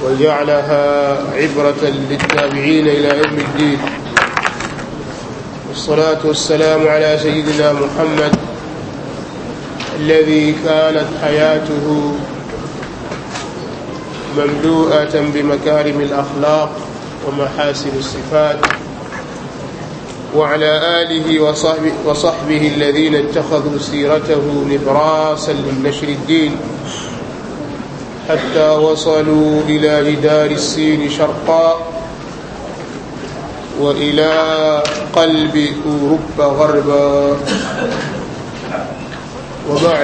وجعلها عبرة للتابعين إلى يوم الدين والصلاة والسلام على سيدنا محمد الذي كانت حياته مملوءة بمكارم الأخلاق ومحاسن الصفات وعلى آله وصحبه, وصحبه الذين اتخذوا سيرته نبراسا لنشر الدين حتى وصلوا إلى جدار السين شرقا وإلى قلب أوروبا غربا وبعد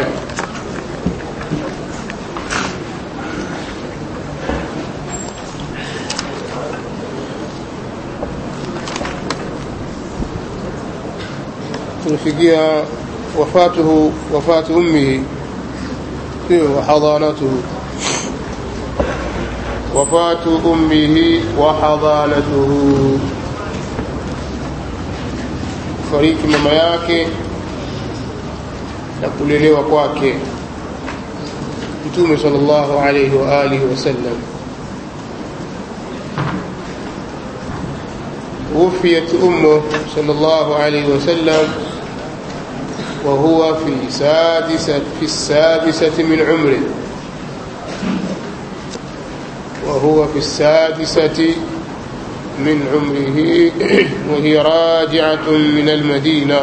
tumefikia wafatuhu wafatu ummihi sio wahadhanatuhu wafatu ummihi wa hadhanatuhu fariki mama yake na kulelewa kwake mtume sallallahu alayhi wa alihi wasallam وفيت أمه صلى الله عليه وسلم وهو في سادسة في السادسة من عمره وهو في السادسة من عمره وهي راجعة من المدينة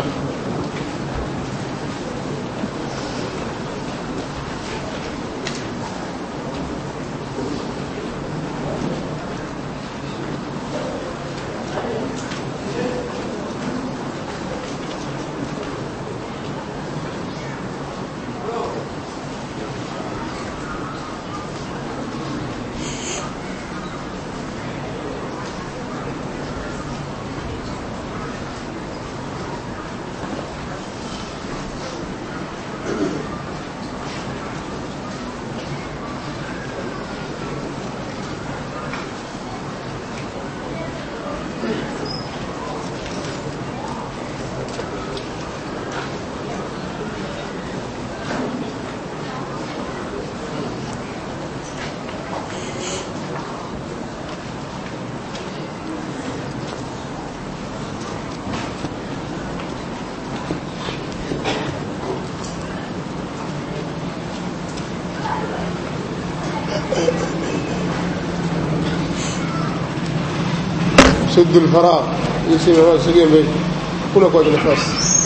سد الفراغ يسمى سجين بين كل قوة نفس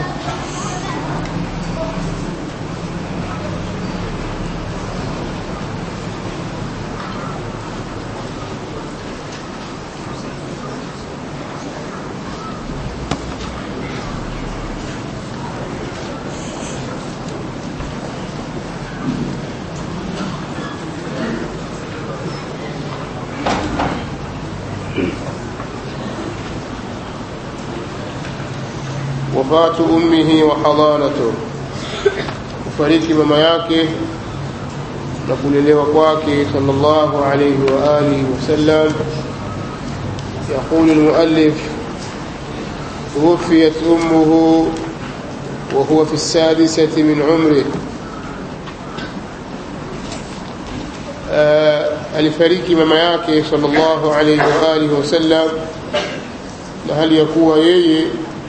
wafatu ummihi wa hadhanatu kufariki mama yake na kulelewa kwake sallallahu alayhi wa alihi wasallam يقول المؤلف توفيت أمه وهو في السادسة من عمره alifariki mama yake sallallahu alayhi wa alihi wasallam na hali ya kuwa yeye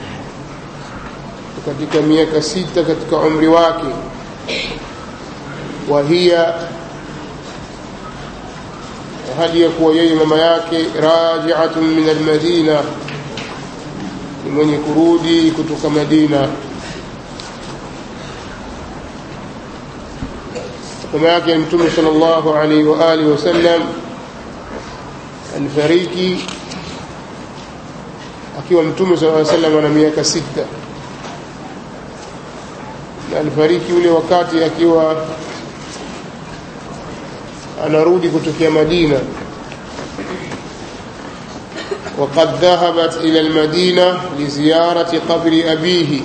katika miaka sita katika umri wake wahia hali ya kuwa yeye mama yake rajiatun min almadina ni mwenye kurudi kutoka madina mama yake mtume sallallahu alaihi wa alihi wasallam alifariki akiwa mtume sallallahu alaihi wasallam ana miaka sita na alifariki ule wakati akiwa anarudi kutokea Madina وقد ذهبت إلى المدينة لزيارة قبر أبيه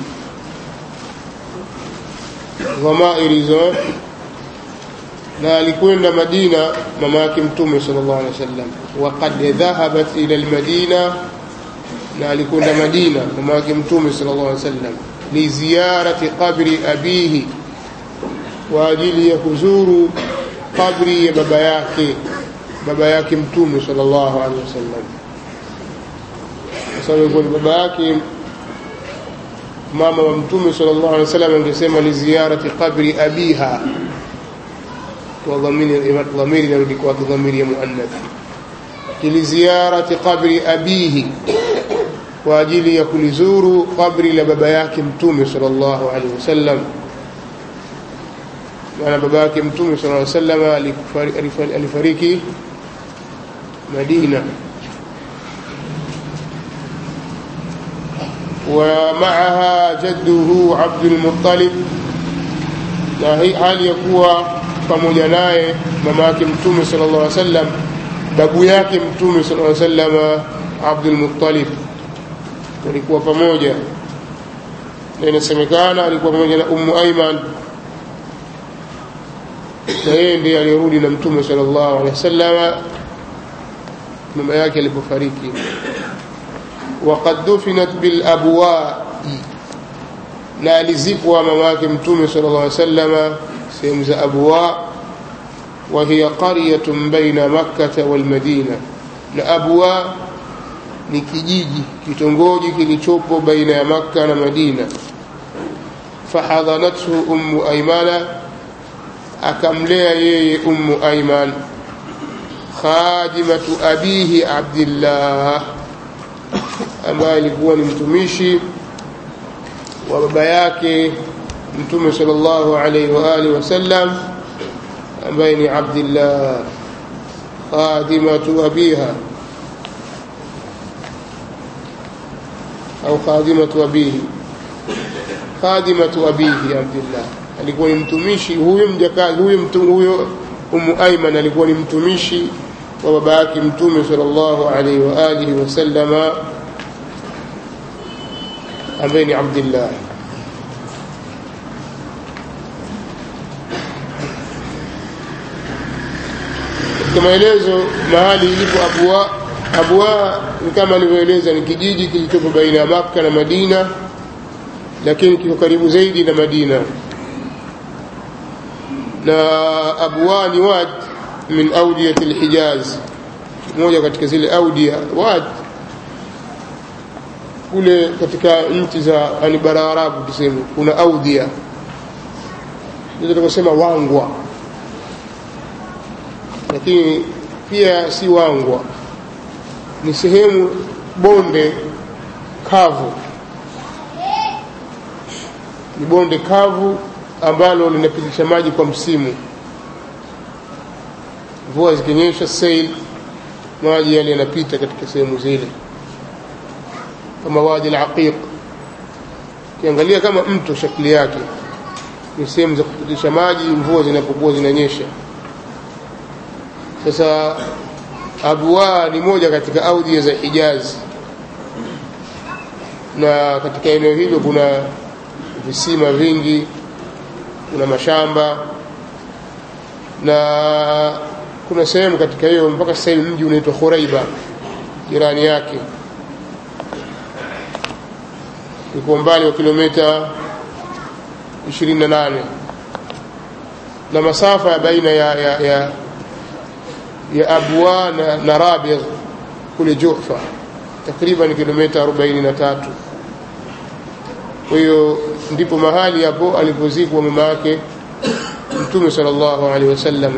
ضمائر زون na alikwenda Madina mama yake Mtume sallallahu alaihi wasallam waqad dhahabat ila almadina na alikwenda Madina mama yake Mtume sallallahu alaihi wasallam li ziyarati qabri abihi kwa ajili ya kuzuru kabri ya baba yake baba yake mtume sallallahu alaihi wasallam kwa sababu ilikuwa ni baba yake mama wa mtume sallallahu alaihi wasallam angesema li ziyarati qabri abiha kwa dhamiri dhamiri inarudi kwa dhamiri ya muannath li ziyarati qabri abihi kwa ajili ya kulizuru kabri la baba yake mtume sallallahu alaihi wasallam maana baba yake mtume sallallahu alaihi wasallam alifariki Madina ومعها جده عبد المطلب na hali ya kuwa pamoja naye mama yake mtume sallallahu alaihi wasallam babu yake mtume sallallahu alaihi wasallam Abdul Muttalib walikuwa pamoja na inasemekana alikuwa pamoja na Ummu Aiman na yeye ndiye alirudi na mtume sallallahu alaihi wasallam mama yake alipofariki وقد دفنت بالابواء na alizikwa mama yake mtume sallallahu alaihi wasallam sehemu za abwa wa hiya qaryatun baina makkah wal madina na abwa ni kijiji kitongoji kilichopo baina ya makka na madina fahadhanathu ummu aymana akamlea yeye ummu ayman khadimatu abihi abdillah ambaye alikuwa ni mtumishi wa baba yake mtume sallallahu alaihi wa alihi wasallam ambaye ni Abdullah khadimatu abiha au khadimatu abihi khadimatu abihi Abdullah alikuwa ni mtumishi huyo mjakazi huyo mtu huyo Ummu Ayman alikuwa ni mtumishi wa baba yake mtume sallallahu alaihi wa alihi wasallama ambaye ni Abdullah katika maelezo mahali ilipo Abwa Abwa ni kama nilivyoeleza ni kijiji kilichopo baina ya Makka na Madina lakini kiko karibu zaidi na Madina na Abwa ni wad min awdiyat al-Hijaz moja katika zile audia wad kule katika nchi za yani bara Arabu tuseme kuna audhia ndio tukasema wangwa lakini pia si wangwa ni sehemu bonde kavu ni bonde kavu ambalo linapitisha maji kwa msimu mvua zikinyesha sail maji yale yanapita katika sehemu zile kama wadi al-aqiq kiangalia kama mto shakli yake ni sehemu za kupitisha maji mvua zinapokuwa zinanyesha sasa abwa ni moja katika audhi za Hijaz na katika eneo hilo kuna visima vingi kuna mashamba na kuna sehemu katika hiyo mpaka sasa hivi mji unaitwa Khuraiba jirani yake iko umbali wa kilomita 28 na masafa ya baina ya, ya, ya, ya Abwa na, na Rabigh kule Juhfa takriban kilomita 43 kwa hiyo ndipo mahali hapo alipozikwa mama yake Mtume sallallahu alaihi wasallam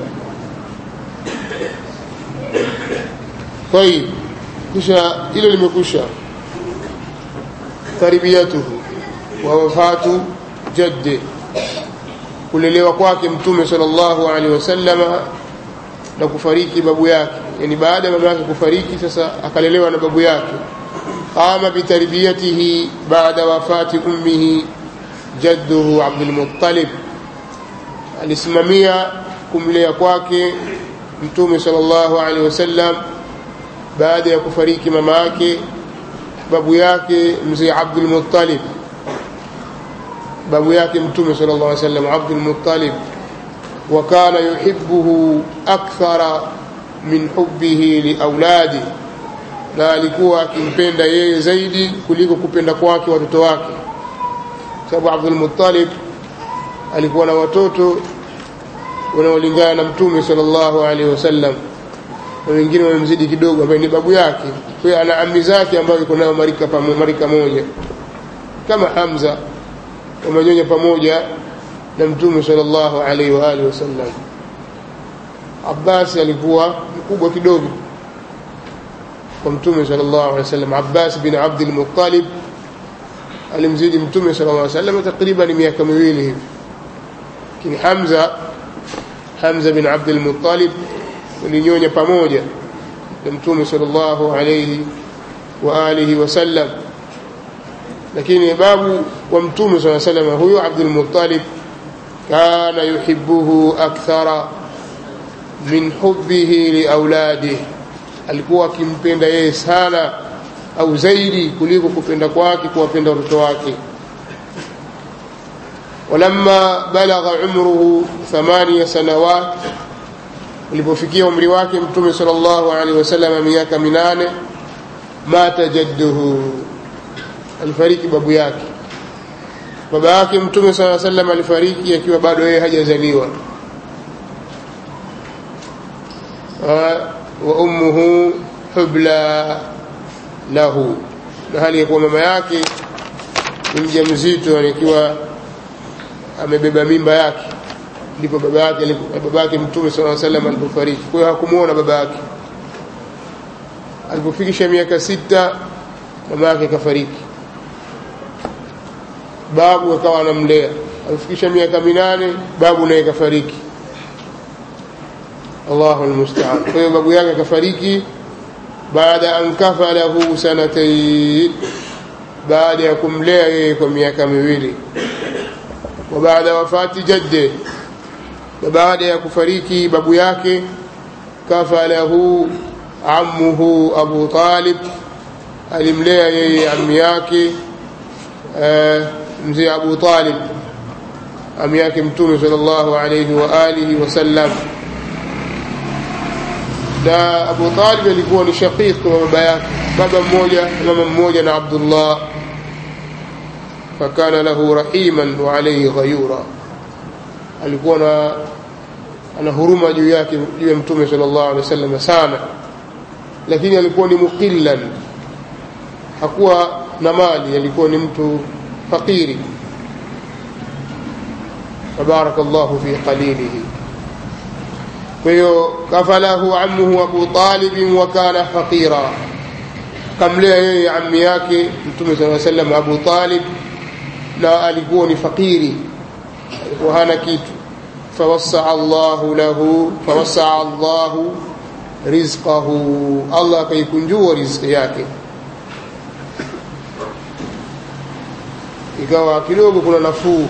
kwa hiyo kisha hilo limekwisha tarbiyatuhu wa wafatu jaddi kulelewa kwake mtume sallallahu alaihi wasallama na kufariki babu yake yani baada ya baba yake kufariki sasa akalelewa na babu yake qama bitarbiyatihi baada wafati ummihi jadduhu Abdul Muttalib alisimamia kumlea kwake mtume sallallahu alaihi wasallam baada ya kufariki mama yake babu yake mzee Abdul Muttalib babu yake mtume sallallahu alaihi wasallam Abdul Muttalib wa kana yuhibbuhu akthara min hubbihi liauladi na alikuwa akimpenda yeye zaidi kuliko kupenda kwake watoto wake sababu Abdul Muttalib alikuwa na watoto wanaolingana na mtume sallallahu alaihi wasallam na wengine wamemzidi kidogo ambaye ni babu yake kwa hiyo ana ami zake ambayo yuko nayo marika pamo, marika moja kama Hamza wamenyonya pamoja na mtume sallallahu alaihi wa alihi wasallam Abbas alikuwa mkubwa kidogo kwa mtume sallallahu alaihi wasallam Abbas bin Abdul Muttalib alimzidi mtume sallallahu alaihi wasallam takriban miaka miwili hivi lakini Hamza Hamza bin Abdul Muttalib walinyonya pamoja na mtume sallallahu alaihi wa alihi wasallam lakini babu wa mtume sallallahu alaihi wasallam huyo Abdul Muttalib kana yuhibbuhu akthara min hubbihi liauladihi alikuwa akimpenda yeye sana au zaidi kuliko kupenda kwake kuwapenda watoto wake walamma balagha umruhu thamania sanawat ulipofikia umri wake mtume sallallahu alaihi wasallam miaka minane mata jadduhu alifariki babu yake baba yake mtume sallallahu alaihi wasallam alifariki akiwa bado yeye hajazaliwa wa ummuhu hubla lahu na hali ya kuwa mama yake ni mjamzito akiwa amebeba mimba yake ndipo baba yake baba yake mtume sallallahu alaihi wasallam alipofariki kwa hiyo hakumuona baba yake alipofikisha miaka sita mama yake kafariki babu akawa anamlea alifikisha miaka minane babu naye kafariki Allahu almusta'an kwa hiyo babu yake kafariki baada an kafalahu sanatayn baada ya kumlea yeye kwa miaka miwili wa baada wafati jadde na baada ya kufariki babu yake kafalahu ammuhu Abu Talib alimlea yeye ammi yake mzee Abu Talib ammi yake mtume sallallahu alayhi wa alihi wasallam na Abu Talib alikuwa ni shaqiq wa baba yake baba mmoja mama mmoja na Abdullah fakana lahu rahiman wa alayhi ghayura alikuwa na ana huruma juu yake juu ya mtume sallallahu alaihi wasallam sana lakini alikuwa ni muqillan hakuwa na mali alikuwa ni mtu fakiri tabarakallahu fi qalilihi kwa hiyo kafalahu ammuhu Abu Talib wa kana faqira kamlea yeye ammi yake mtume sallallahu alaihi wasallam Abu Talib na alikuwa ni fakiri alikuwa hana kitu fawassaa Allahu lahu fawassaa Allahu rizqahu Allah akaikunjua riziki yake ikawa kidogo kuna nafuu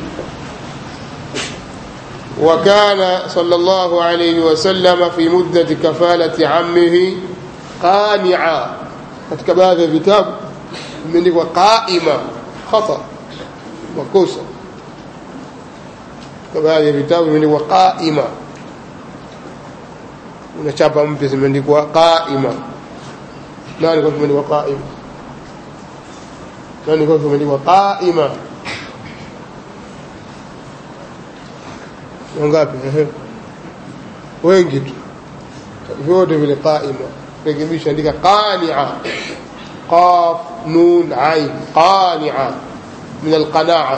وكان صلى الله عليه وسلم في مدة كفالة عمه قانعا katika baadhi ya vitabu imeandikwa qaima khata makosa katika baadhi ya vitabu imeandikwa qaima una chapa mpya zimeandikwa qaima nani kwa kimeandikwa qaima nani kwa kimeandikwa qaima wangapi wengi tu vyote vile qaima rekebisha andika qani'a qaf nun ain qani'a min alqana'a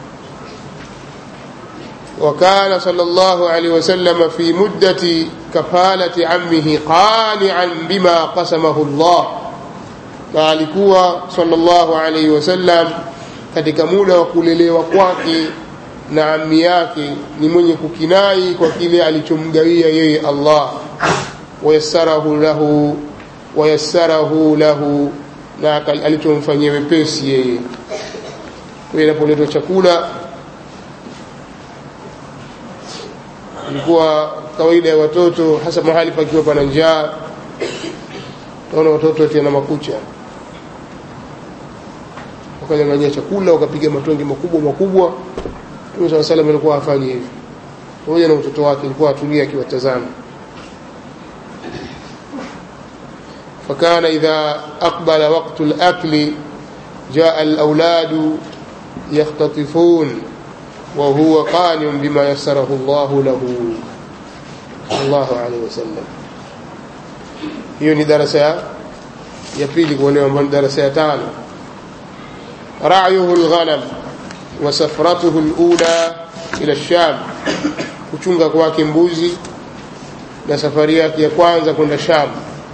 وكان صلى الله عليه وسلم في مدة كفالة عمه قانعا بما قسمه الله na alikuwa sallallahu alaihi wasallam katika muda wa kulelewa kwake na ammi yake ni mwenye kukinai kwa kile alichomgawia yeye Allah wayassarahu lahu wayassarahu lahu na alichomfanyia wepesi yeye kwa inapoletwa chakula ilikuwa kawaida ya watoto hasa mahali pakiwa pana njaa naona watoto ati na makucha wakanyang'anyia chakula wakapiga matonge makubwa makubwa Mtume swalla salam alikuwa hafanyi hivyo pamoja na mtoto wake alikuwa atulia akiwatazama فكان إذا أقبل وقت الأكل جاء الأولاد يختطفون وهو قانع بما يسره الله له صلى الله عليه وسلم hiyo ni darasa ya, ya pili kwa leo ambayo ni darasa ya tano ra'yuhu alghanam wa safratuhu alula ila sham kuchunga kwake mbuzi na safari yake ya kwanza kwenda sham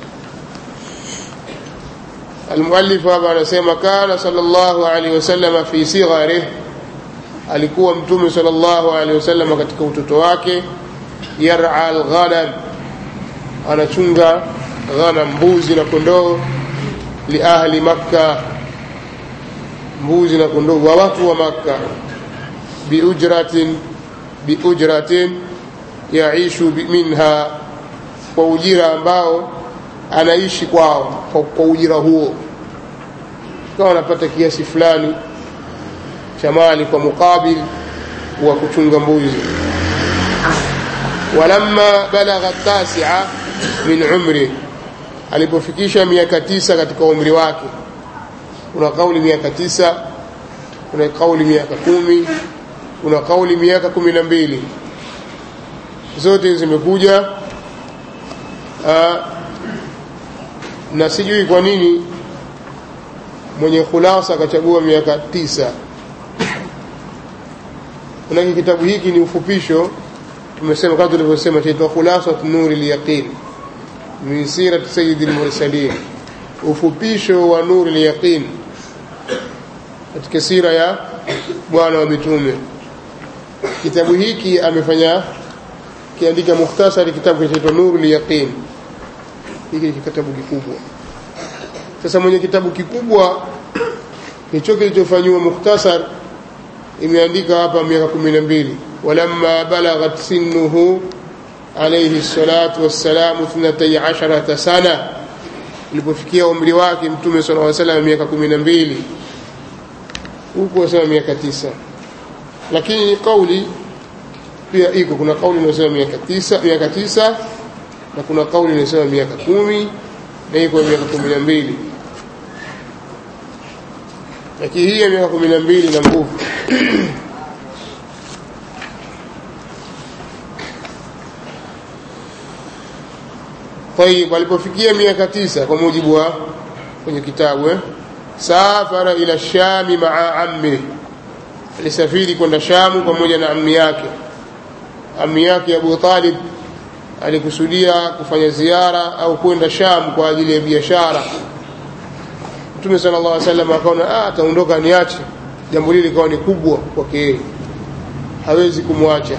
المؤلف hapa anasema kana sallallahu alaihi wasallam fi sigharih alikuwa mtume sallallahu alaihi wasallam katika utoto wake yar'a alghanam anachunga ghanam mbuzi na kondoo li ahli makka mbuzi na kondoo wa watu wa makka biujratin biujratin yaishu minha kwa ujira ambao anaishi kwao kwa, kwa ujira huo kama anapata kiasi fulani cha mali kwa mukabil wa kuchunga mbuzi walamma balagha tasia min umri alipofikisha miaka tisa katika umri wake kuna kauli miaka tisa kuna kauli miaka kumi kuna kauli miaka kumi na mbili zote zimekuja na sijui kwa nini mwenye khulasa akachagua miaka tisa manake kitabu hiki ni ufupisho tumesema kama tulivyosema chaitwa khulasat nuri lyaqin min sirati sayidi lmursalin ufupisho wa nuri lyaqin katika sira ya bwana wa mitume kitabu hiki amefanya kiandika mukhtasari kitabu kinachoitwa nuru lyaqin hiki ni kitabu kikubwa sasa mwenye kitabu kikubwa hicho kilichofanyiwa mukhtasar imeandika hapa miaka kumi na mbili walamma balaghat sinnuhu alayhi salatu wassalamu thnatai asharata sana ilipofikia umri wake mtume sala llaw salam miaka kumi na mbili huku wasema miaka tisa lakini kauli pia iko kuna kauli inayosema miaka tisa miaka tisa na kuna kauli inayosema miaka kumi na iko miaka kumi na mbili lakini hii ya miaka kumi na mbili na nguvu طيب alipofikia miaka tisa kwa mujibu wa kwenye kitabu eh? safara ila shami maa ammi alisafiri kwenda shamu pamoja na ammi yake ammi yake abu talib alikusudia kufanya ziara au kwenda sham kwa ajili ya biashara mtume sala llah salam akaona ataondoka niache jambo lile likawa ni kubwa kwake yeye hawezi kumwacha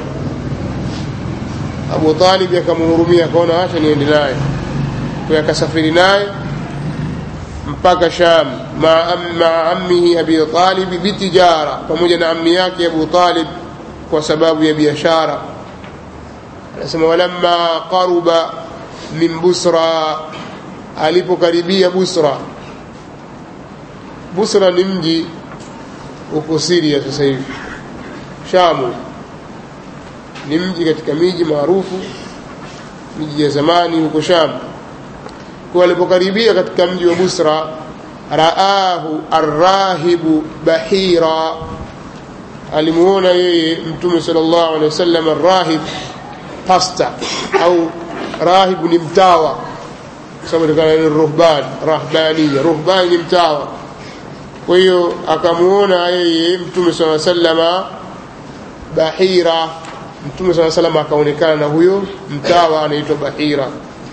abu talib akamhurumia akaona acha niende naye kwa akasafiri naye mpaka sham maa ammihi abi talib bitijara pamoja na ammi yake abu talib kwa sababu ya biashara anasema walamma qaruba min busra alipokaribia busra busra ni mji uko siria sasa hivi shamu ni mji katika miji maarufu miji ya zamani huko sham kwa alipokaribia katika mji wa busra raahu arrahibu bahira alimuona yeye mtume sallallahu alaihi wasallam arrahib pasta au rahibu ni mtawa sababu ni ruhban rahbaniya ruhbani ni mtawa kwa hiyo akamuona yeye mtume saa salama bahira mtume saa salama akaonekana na huyo mtawa anaitwa bahira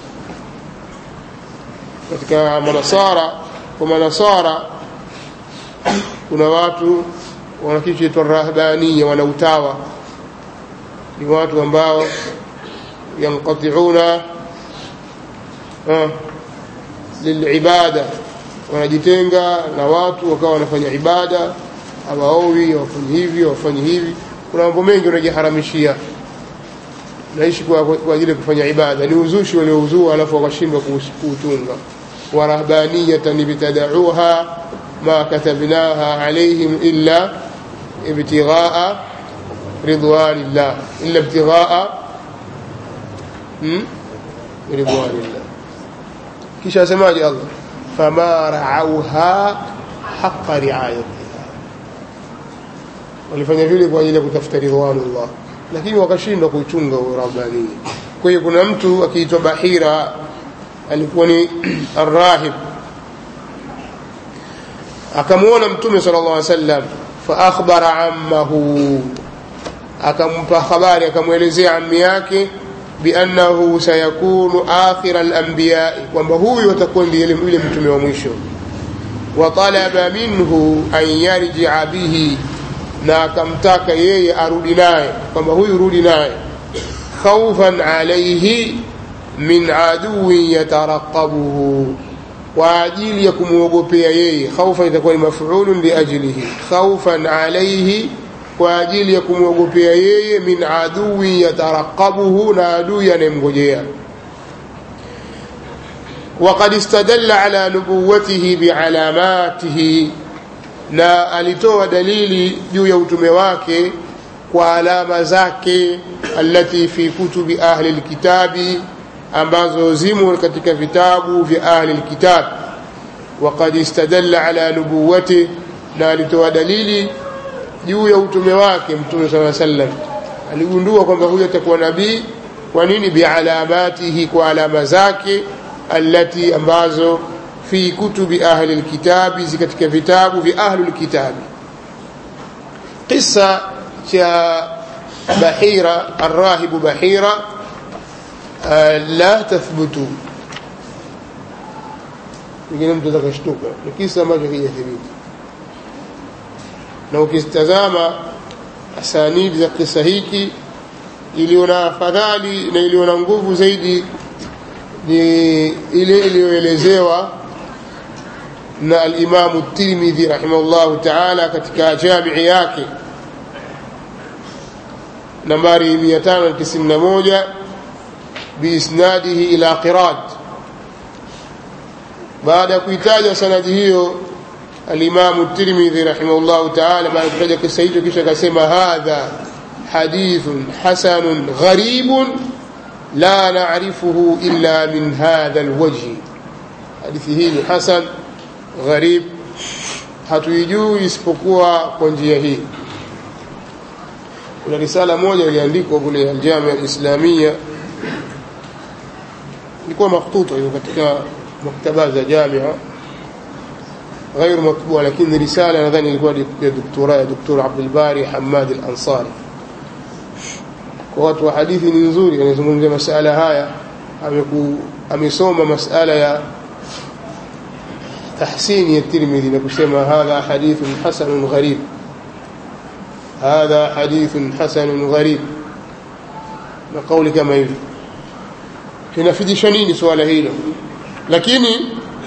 katika manasara kwa manasara kuna watu wana kitu chaitwa rahbania wana utawa ni watu ambao yanqatiuna lilibada wanajitenga na watu wakawa wanafanya ibada hawaowi hawafanyi hivi hawafanyi hivi kuna mambo mengi wanajiharamishia naishi kwa, kwa ajili ya kufanya ibada ni uzushi waliouzua alafu wakashindwa kuutunga warahbaniyatan ibtadauha ma katabnaha alaihim illa ibtighaa ridwanillah illa ibtighaa hmm? ridwanillah kisha asemaje allah fama raauha haqa riayatiha walifanya vile kwa ajili ya kutafuta ridwanullah lakini wakashindwa kuichunga urabania kwa hiyo kuna mtu akiitwa bahira alikuwa ni arrahib akamwona mtume sala llah sallam faakhbara ammahu akampa habari akamwelezea ammi yake biannahu sayakunu akhira lambiyai kwamba huyu atakuwa ndiye yule mtume wa mwisho watalaba minhu an yarjia bihi na akamtaka yeye arudi naye kwamba huyu rudi naye khaufan alaihi min aduwin yataraqabuhu kwa ajili ya kumwogopea yeye khaufan itakuwa ni mafulun liajlihi khaufan alaihi kwa ajili ya kumwogopea yeye min aduwin yataraqabuhu na adui anayemngojea وقد استدل على نبوته بعلاماته na alitoa dalili juu ya utume wake kwa alama zake allati fi kutubi ahli lkitabi ambazo zimo katika vitabu vya ahli lkitab waqad istadalla ala nubuwatih na alitoa dalili juu ya utume wake mtume saa sallam aligundua kwamba huyu atakuwa nabii kwa nini bialamatihi kwa alama zake allati ambazo fi kutubi ahli lkitabi zi katika vitabu vya ahlu lkitabi qisa cha bahira arrahibu bahira la tathbutu pengine mtu atakashtuka ni kisa ambacho kijathibiti na ukitazama asanidi za kisa hiki iliyo na afadhali na iliyo na nguvu zaidi ni ile iliyoelezewa na alimamu tirmidhi rahimahullahu taala katika jamii yake nambari 591 biisnadihi ila qirad baada ya kuitaja sanadi hiyo alimamu tirmidhi rahimahullahu taala baada ya kutaja kisa hicho kisha akasema hadha hadithun hasanun gharibun la narifuhu illa min hadha lwajhi hadithi hii ni hasan gharib hatuijui isipokuwa kwa njia hii kuna risala moja iliandikwa kule aljamia alislamia ilikuwa makhtuta hiyo katika maktaba za jamia غير مطبوع لكن رسالة nadhani ilikuwa ya doktora ya doktor Abdulbari Hamad al-Ansari kwa watu wa hadithi ni nzuri anazungumzia masala haya amesoma masala ya تحسين الترمذي نقسم هذا حديث حسن غريب هذا حديث حسن غريب نقول كما يلي tunafidisha nini swala hilo lakini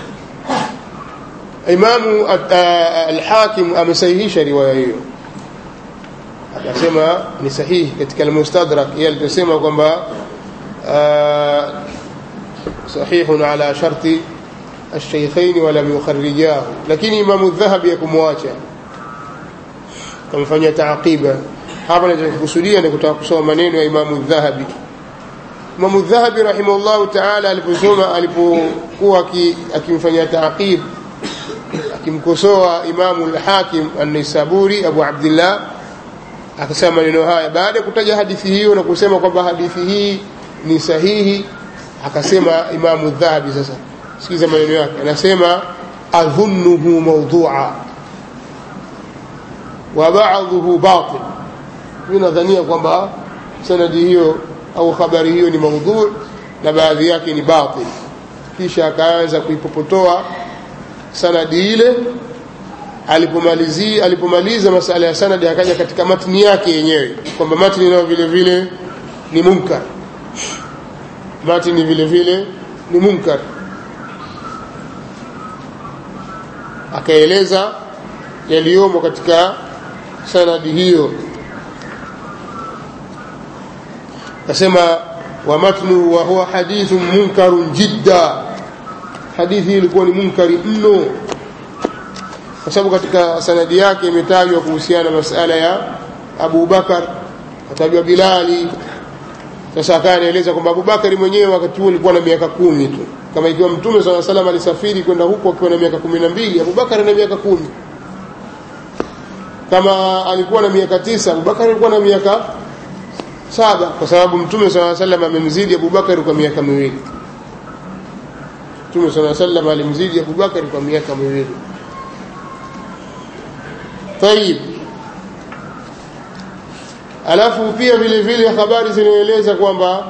imamu alhakim amesahihisha riwaya hiyo akasema ni sahihi katika almustadrak yeye aliposema kwamba sahihun ala sharti الشيخين ولم يخرجاه lakini imamu dhahabi yakumwacha kamfanyia taaqiba hapa nachokusudia ni kutaka kusoma maneno ya imamu dhahabi imamu dhahabi rahimahullahu taala aliposoma alipokuwa akimfanyia taaqib akimkosoa imamu lhakim annisaburi abu abdillah akasema maneno haya baada ya kutaja hadithi hiyo na kusema kwamba hadithi hii ni sahihi akasema imamu dhahabi sasa sikiza maneno yake anasema adhunnuhu mawdua wa ba'dhuhu batil mimi nadhania kwamba sanadi hiyo au habari hiyo ni maudhu na baadhi yake ni batil kisha akaanza kuipopotoa sanadi ile alipomalizia alipomaliza masala ya sanadi akaja katika matni yake yenyewe kwamba matni nayo vile vile ni munkar matni vile vile ni munkar akaeleza yaliyomo katika sanadi hiyo akasema wa matnu wa huwa hadithun munkarun jidda hadithi hii ilikuwa ni munkari mno kwa sababu katika sanadi yake imetajwa kuhusiana na masala ya Abu Bakar atajwa Bilali sasa akawa anaeleza kwamba Abu Bakari mwenyewe wakati huo alikuwa na miaka kumi tu kama ikiwa mtume sala salam alisafiri kwenda huko akiwa na miaka kumi na mbili abubakar na miaka kumi kama alikuwa na miaka tisa abubakar alikuwa na miaka saba kwa sababu mtume saa salam amemzidi abubakar kwa miaka miwili mtume saa sallam alimzidi abubakari kwa miaka miwili tayib alafu pia vile vile habari zinaeleza kwamba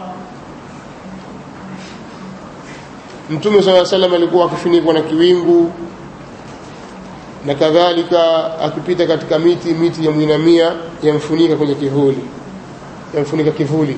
mtume saa salam alikuwa akifunikwa na kiwingu na kadhalika akipita katika miti miti ya mwinamia yamfunika kwenye kivuli yamfunika kivuli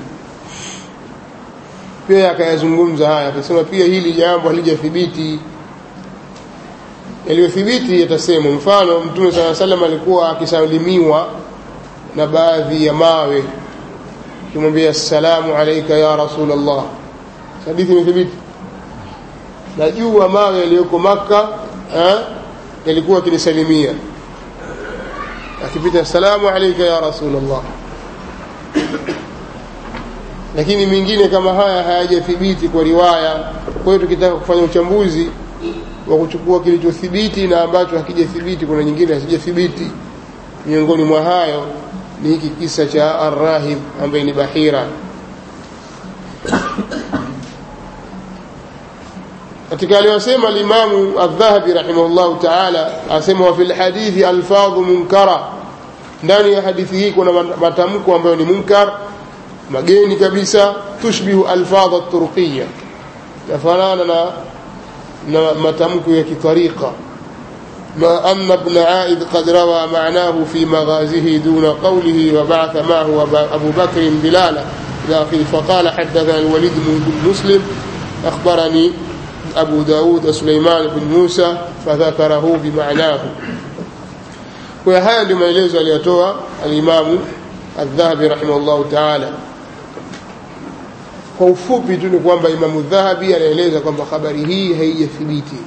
pia akayazungumza haya akasema pia hili jambo halijathibiti yaliyothibiti yatasema mfano mtume saa salam alikuwa akisalimiwa na baadhi ya mawe kimwambia assalamu alaika ya rasul allah hadithi imethibiti najua mawe yaliyoko maka yalikuwa akinisalimia akipita assalamu alaika ya rasul allah lakini mingine kama haya hayajathibiti kwa riwaya kwa hiyo tukitaka kufanya uchambuzi wa kuchukua kilichothibiti na ambacho hakijathibiti kuna nyingine hazijathibiti miongoni mwa hayo ni hiki kisa cha arrahib ambaye ni bahira katika aliyosema limamu aldhahabi rahimahullahu taala asema wa fi lhadithi alfadhu munkara ndani ya hadithi hii kuna matamko ambayo ni munkar mageni kabisa tushbihu alfadha turqiya yafanana na na matamko ya kitariqa ما أن ابن عائد قد روى معناه في مغازه دون قوله وبعث معه أبو بكر بلالا إلى آخره فقال حدثنا الوليد بن مسلم أخبرني أبو داود سليمان بن موسى فذكره بمعناه وهذا لما يلزم اليتوى الإمام الذهبي رحمه الله تعالى kwa ufupi tu ni kwamba imamu dhahabi anaeleza kwamba habari hii haijathibiti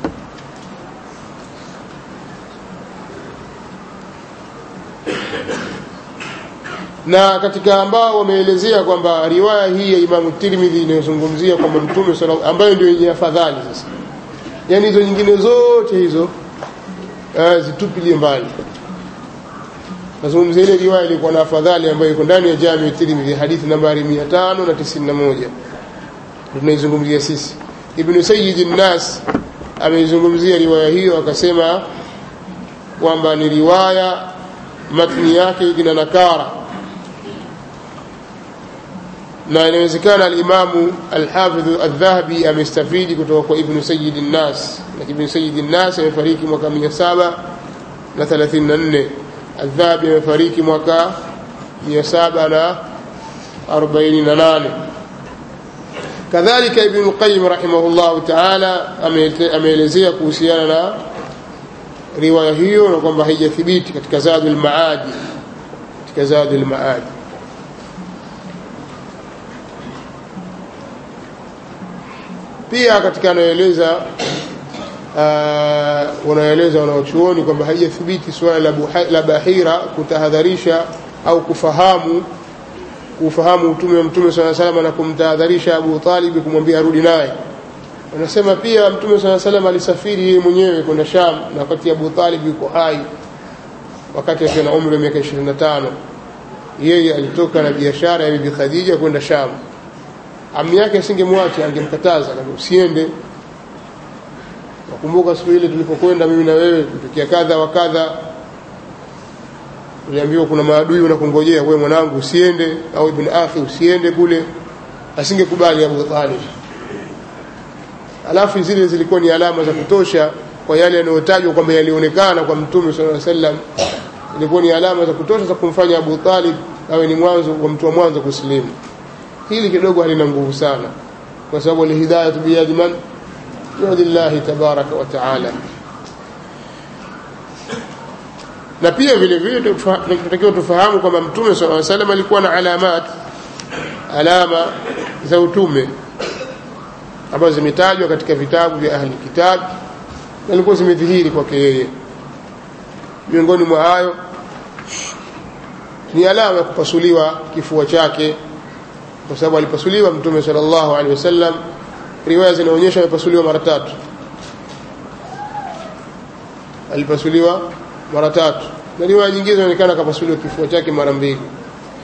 na katika ambao wameelezea kwamba riwaya hii ya imamu tirmidhi inayozungumzia kwamba mtume ambayo ndio yenye afadhali sasa yaani hizo nyingine zote hizo uh, zitupilie mbali nazungumzia ile riwaya ilikuwa na afadhali ambayo iko ndani ya jami tirmidhi hadithi nambari mia tano na tisini na moja tunaizungumzia sisi ibnu sayidi nnas ameizungumzia riwaya hiyo akasema kwamba ni riwaya matni yake ina nakara na inawezekana alimamu alhafidhu aldhahabi amestafidi kutoka kwa ibnu sayidi nnas na ibnu sayidi nnas amefariki mwaka mia saba na thelathini na nne aldhahabi amefariki mwaka mia saba na arobaini na nane kadhalika ibnu lqayim rahimahullahu taala ameelezea kuhusiana na riwaya hiyo na kwamba haijathibiti katika zadu lmaadi katika zadu lmaadi pia katika anaeleza uh, wanaeleza wanaochuoni kwamba haijathibiti suala la, la bahira kutahadharisha au kufahamu kufahamu utume wa mtume saa salama na kumtahadharisha abu talibi kumwambia arudi naye wanasema pia mtume saa salam alisafiri yeye mwenyewe kwenda sham na wakati abu talib yuko hai wakati akiwa na umri wa miaka ishirini na tano yeye alitoka na biashara ya bibi khadija kwenda sham ami yake asingemwacha angemkataza usiende nakumbuka siku ile tulipokwenda mimi na wewe tukia kadha wa kadha uliambiwa kuna maadui wanakungojea wewe mwanangu usiende au ibn akhi usiende kule asingekubali Abu Talib alafu zile zilikuwa ni alama za kutosha kwa yale yanayotajwa kwamba yalionekana kwa mtume sallallahu alaihi wasallam ilikuwa ni alama za kutosha za kumfanya Abu Talib awe ni mwanzo wa mtu wa mwanzo kusilimu hili kidogo halina nguvu sana kwa sababu alhidayatu biyadi man biyadillahi tabaraka wa taala na pia vile vile tunatakiwa tufahamu kwamba mtume sallallahu alaihi wasallam alikuwa na alamat alama za utume ambazo zimetajwa katika vitabu vya ahli kitab na ilikuwa zimedhihiri kwake yeye miongoni mwa hayo ni alama ya kupasuliwa kifua chake kwa sababu alipasuliwa mtume sallallahu alaihi wasallam riwaya zinaonyesha amepasuliwa mara tatu alipasuliwa mara tatu na riwaya nyingine zinaonekana akapasuliwa kifua chake mara mbili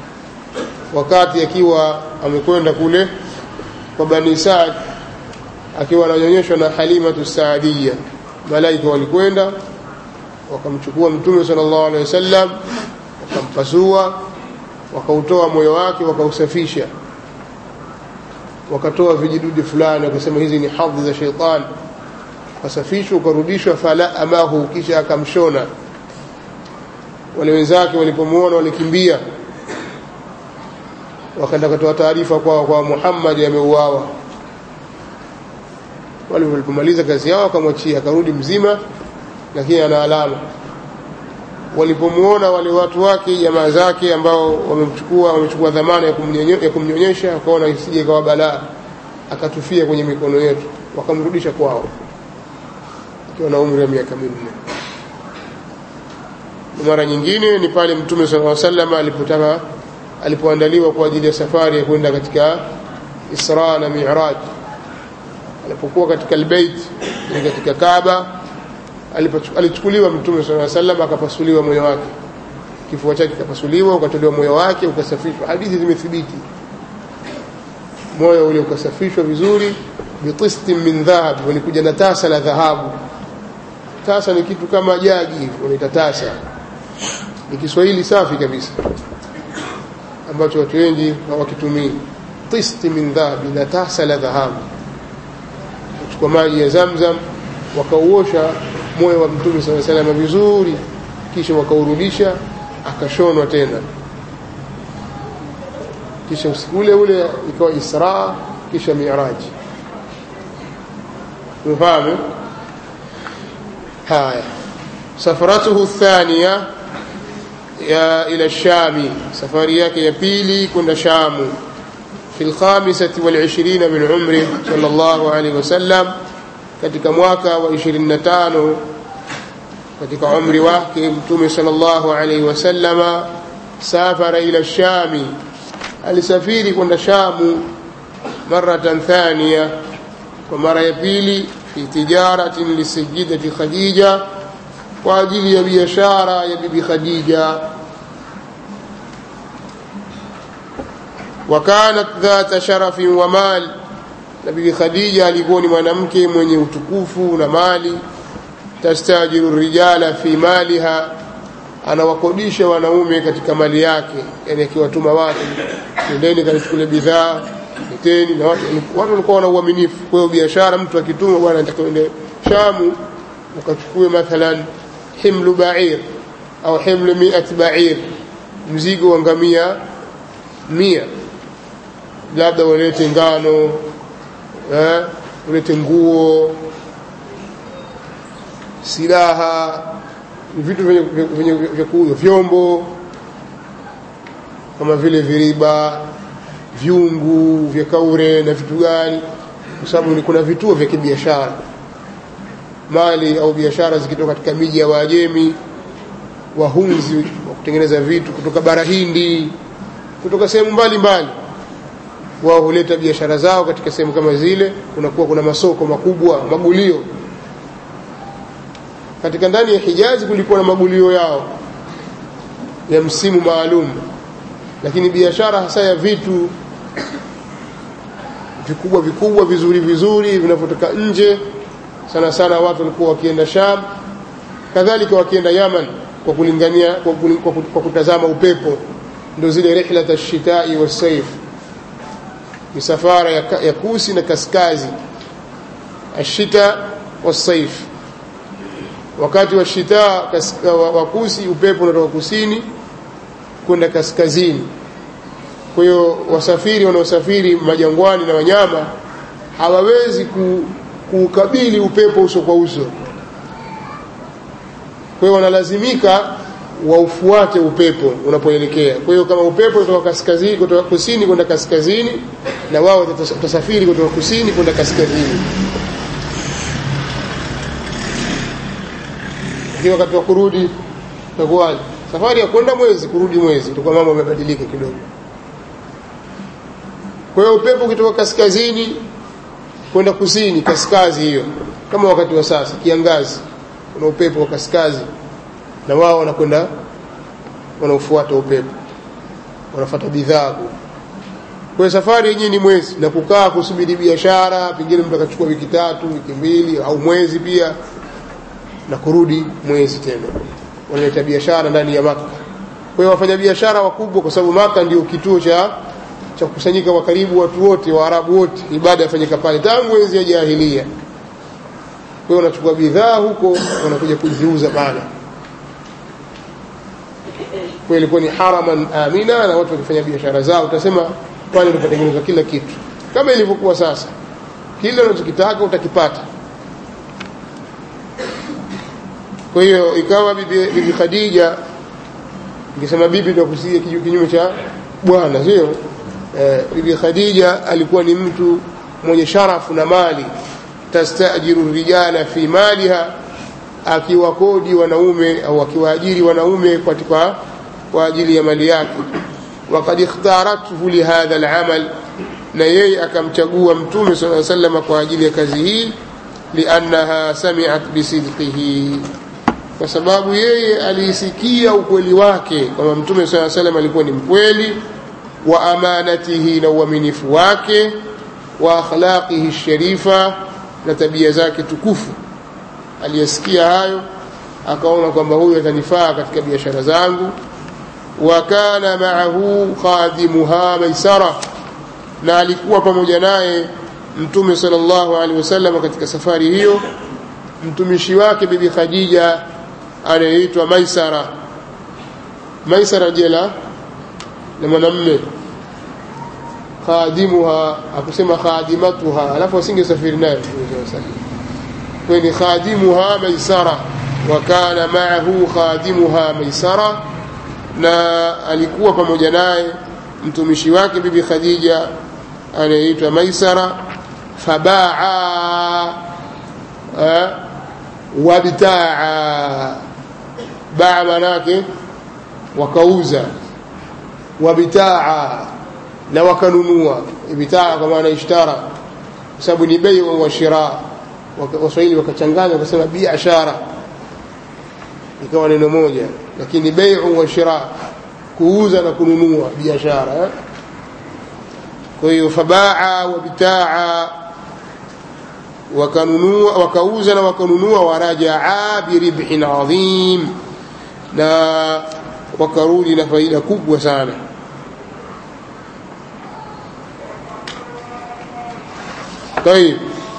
wakati akiwa amekwenda kule kwa bani Saad akiwa ananyonyeshwa na Halimatu Saadia malaika walikwenda wakamchukua mtume sallallahu alaihi wasallam wakampasua wakautoa moyo wake wakausafisha wakatoa vijidudu fulani wakasema hizi ni hadhi za sheitani ukasafishwa ukarudishwa fala amahu kisha akamshona wale wenzake walipomwona walikimbia wakaenda katoa taarifa kwa, kwa Muhammad ameuawa wale walipomaliza kazi yao akamwachia akarudi mzima lakini ana alama walipomwona wale watu wake jamaa zake ambao wamemchukua wamechukua dhamana ya kumnyonyesha wakaona isije ikawa balaa akatufia kwenye mikono yetu wakamrudisha kwao akiwa na umri wa miaka minne mara nyingine ni pale mtume sallallahu alaihi wasallam alipotaka alipoandaliwa kwa ajili ya safari ya kwenda katika Isra na Mi'raj alipokuwa katika albayt katika Kaaba alichukuliwa mtume sallallahu alaihi wasallam akapasuliwa moyo wake kifua chake kikapasuliwa ukatolewa moyo wake ukasafishwa hadithi zimethibiti moyo ule ukasafishwa vizuri bitistin min dhahab walikuja na tasa la dhahabu tasa ni kitu kama jagi wanaita tasa ni Kiswahili safi kabisa ambacho watu wengi hawakitumii tisti min dhahabi na tasa la dhahabu kuchukua maji ya Zamzam wakauosha moyo wa Mtume صلى الله عليه vizuri kisha wakaurudisha akashonwa tena kisha usiku ule ule ikawa Isra kisha Mi'raj umefahamu haya safaratuhu الثانيه ya ila shami safari yake ya pili kwenda shamu في الخامسة والعشرين من عمره صلى الله عليه وسلم katika mwaka wa 25 katika umri wake mtume sallallahu alaihi wasallama safara ila shami alisafiri kwenda shamu maratan thania kwa mara ya pili fi tijaratin lisajidati khadija kwa ajili ya biashara ya bibi khadija وكانت ذات شرف ومال na bibi khadija alikuwa ni mwanamke mwenye utukufu na mali tastajiru rijala fi maliha anawakodisha wanaume katika mali yake yani akiwatuma watu nendeni kanichukule bidhaa leteni na watu watu walikuwa wana uaminifu kwa hiyo biashara mtu akituma bwana nataka uende shamu ukachukue mathalan himlu ba'ir au himlu mi'at ba'ir mzigo wa ngamia mia labda walete ngano eh, ulete nguo silaha vitu vyenye vya kuuzwa vyombo kama vile viriba vyungu vya kaure na vitu gani kwa sababu kuna vituo vya kibiashara mali au biashara zikitoka katika miji ya Waajemi wahunzi wa kutengeneza vitu kutoka bara Hindi kutoka sehemu mbalimbali wao huleta biashara zao katika sehemu kama zile kunakuwa kuna masoko makubwa magulio katika ndani ya Hijazi kulikuwa na magulio yao ya msimu maalum lakini biashara hasa ya vitu vikubwa vikubwa vizuri vizuri vinavyotoka nje sana sana watu walikuwa wakienda Sham kadhalika wakienda Yaman kwa kulingania kwa, kwa, kwa kutazama upepo ndio zile rihlat ash-shitai was-sayf misafara ya, ya kusi na kaskazi ashita was-sayf wakati wa shita wa kusi upepo unatoka kusini kwenda kaskazini kwa hiyo wasafiri wanaosafiri majangwani na wanyama hawawezi kuukabili upepo uso kwa uso kwa hiyo wanalazimika waufuate upepo unapoelekea kwa hiyo kama upepo kutoka kaskazini kutoka kusini kwenda kaskazini na wao watasafiri kutoka kusini kwenda kaskazini lakini wakati wa kurudi itakuwaje safari ya kwenda mwezi kurudi mwezi itakuwa mambo yamebadilika kidogo kwa hiyo upepo ukitoka kaskazini kwenda kusini kaskazi hiyo kama wakati wa sasa kiangazi kuna upepo wa kaskazi na wao wanakwenda wanaofuata upepo wanafuata bidhaa kwa safari yenyewe ni mwezi na kukaa kusubiri biashara pengine mtu akachukua wiki tatu wiki mbili au mwezi pia na kurudi mwezi tena wanaleta biashara ndani ya maka kwa hiyo wafanya biashara wakubwa kwa sababu maka ndio kituo cha cha kukusanyika kwa karibu watu wote waarabu wote ibada yafanyika pale tangu enzi ya jahilia kwa hiyo wanachukua bidhaa huko wanakuja kuziuza pale kwa ilikuwa ni haraman amina na watu wakifanya biashara zao utasema pale unapatengenezwa kila kitu kama ilivyokuwa sasa kile unachokitaka utakipata kwa hiyo ikawa bibi, bibi Khadija nikisema bibi ndio kusikia kinyume cha bwana sio eh, bibi Khadija alikuwa ni mtu mwenye sharafu na mali tastajiru rijala fi maliha akiwakodi wanaume au akiwaajiri wanaume katika kwa ajili ya mali yake وقد اختارته لهذا العمل na yeye akamchagua mtume صلى الله عليه وسلم kwa ajili ya kazi hii liannaha sami'at bisidqihi kwa sababu yeye aliisikia ukweli wake kwamba mtume صلى الله عليه وسلم alikuwa ni mkweli wa amanatihi na uaminifu wake wa akhlaqihi sharifa na tabia zake tukufu aliyesikia hayo akaona kwamba huyu atanifaa katika biashara zangu wa kana ma'ahu khadimuha maisara na alikuwa pamoja naye mtume sallallahu alaihi wasallam katika safari hiyo mtumishi wake bibi Khadija anayeitwa Maisara Maisara jela na mwanamume khadimuha akusema khadimatuha alafu asingesafiri naye kwa ni khadimuha Maisara wa kana ma'ahu khadimuha Maisara na alikuwa pamoja naye mtumishi wake bibi Khadija anayeitwa Maisara fabaa wabitaa baa manake wakauza wabitaa na wakanunua bitaa kwa maana ishtara kwa sababu ni bei wa shira waswahili wakachanganya wakasema biashara ikawa neno moja lakini bai'u wa shira kuuza na kununua biashara kwa hiyo fabaa wa bitaa wakanunua wakauza na wakanunua warajaa biribhin adhim na wakarudi na faida kubwa sana طيب